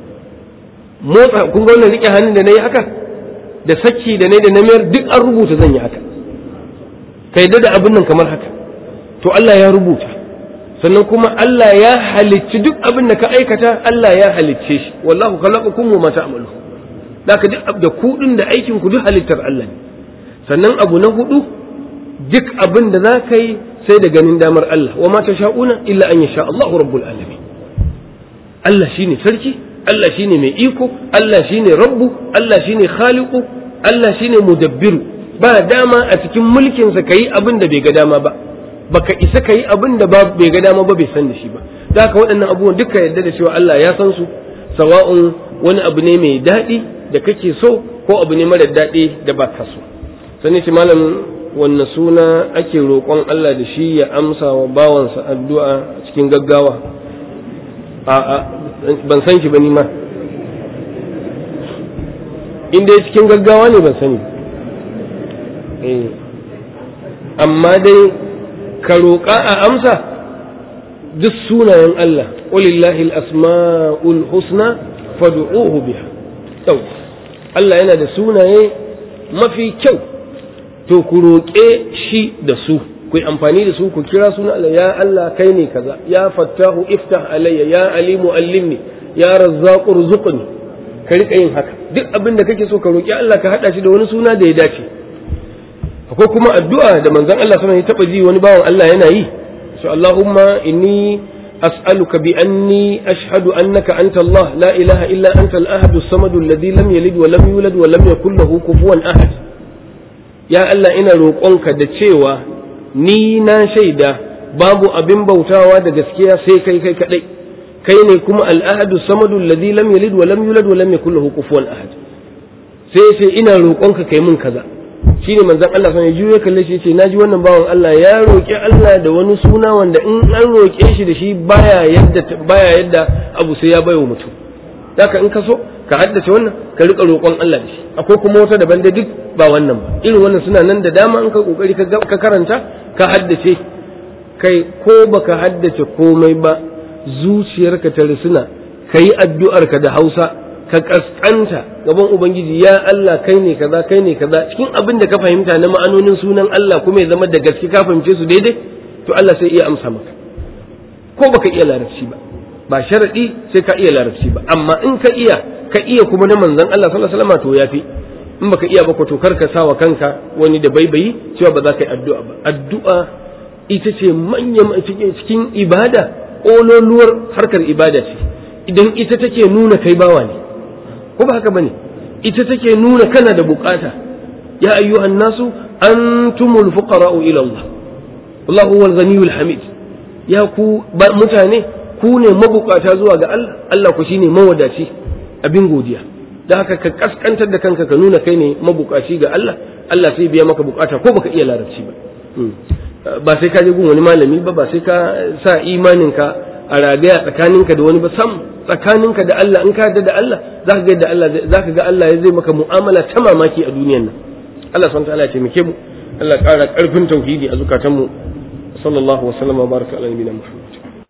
motsa kun ga wannan rike hannun da na yi haka da saki da na da na mayar duk an rubuta zan yi haka ka yadda da abin nan kamar haka to Allah ya rubuta sannan kuma Allah ya halicci duk abin da ka aikata Allah ya halicce shi wallahu khalaqakum wa ma ta'malu daka duk da ku din da aikin ku duk halittar Allah ne sannan abu na hudu duk abin da za ka yi sai da ganin damar Allah wa ma sha'una illa an yasha Allah rabbul alamin Allah shine sarki Allah shine mai iko Allah shine rabbu Allah shine khaliqu Allah shine mudabbiru ba dama a cikin mulkin sa kai abin da bai ga dama ba baka isa kai abin da bai ga dama ba bai san da shi ba da haka waɗannan abubuwan duka yadda da cewa Allah ya san su sawa'un wani abu ne mai daɗi da kake so ko abu ne mara daɗi da ba ka so sani ce malam wanne suna ake roƙon Allah da shi ya amsa wa bawansa addu'a cikin gaggawa a'a ban san shi ba ni ma in dai cikin gaggawa ne ban sani amma dai ka roƙa a amsa duk sunayen Allah walillahi al-asma'ul husna fad'uhu biha yau Allah yana da sunaye mafi kyau to ku roƙe shi da su ku yi amfani da su ku kira suna Allah ya Allah kai ne kaza ya fattahu iftah alayya ya alimu allimni ya razzaqu rzuqni ka rika yin haka duk abin da kake so ka roƙi Allah ka hada shi da wani suna da ya dace akwai kuma addu'a da manzon Allah sallallahu alaihi wasallam ya taba ji wani bawan Allah yana yi so Allahumma inni as'aluka bi anni ashhadu annaka anta Allah la ilaha illa anta al-ahad as-samad alladhi lam yalid wa lam yulad wa lam yakul lahu kufuwan ahad ya Allah ina roƙonka da cewa ni na shaida babu abin bautawa da gaskiya sai kai kai kadai kai ne kuma al-ahad as-samad alladhi lam yalid wa lam yulad wa lam yakul lahu kufuwan ahad sai sai ina roƙonka kai mun kaza shine manzon Allah sai ya juye kalle shi yace naji wannan bawan Allah ya roki Allah da wani suna wanda in an roke shi da shi baya yadda baya yadda abu sai ya bayo mutum haka in ka so ka haddace wannan ka rika roƙon Allah da shi akwai kuma wata daban da duk ba wannan ba irin wannan suna nan da dama in ka kokari ka karanta ka haddace kai ko baka haddace komai ba zuciyarka ta risuna kayi addu'arka da Hausa ka kaskanta gaban ubangiji ya Allah kai ne kaza kai ne kaza cikin abin da ka fahimta na ma'anonin sunan Allah kuma ya zama da gaske ka fahimce su daidai to Allah sai iya amsa maka ko baka iya larabci ba ba sharadi sai ka iya larabci ba amma in ka iya ka iya kuma na manzon Allah sallallahu alaihi wasallam to yafi in baka iya ba ko to karka sawa kanka wani da baibayi cewa ba za ka yi addu'a ba addu'a ita ce manyan cikin ibada ƙololuwar harkar ibada ce idan ita take nuna kai bawa ne ko ba haka bane ita take nuna kana da bukata ya ayyuhan nasu antumul fuqara'u ila Allah wallahu huwal ghaniyul hamid ya ku mutane ku ne mabukata zuwa ga Allah Allah ku shine mawadaci abin godiya da haka ka kaskantar da kanka ka nuna kai ne mabukaci ga Allah Allah sai biya maka bukata ko baka iya larabci ba ba sai ka je gun wani malami ba ba sai ka sa imaninka a ragaya tsakaninka da wani ba sam tsakaninka da Allah in ka yarda da Allah zaka ga da Allah zaka ga Allah ya zai maka mu'amala ta mamaki a duniyar nan Allah subhanahu wa ta'ala ya taimake mu Allah ƙara ƙarfin tauhidi a zukatanmu sallallahu wa sallama baraka ala nabiyina Muhammad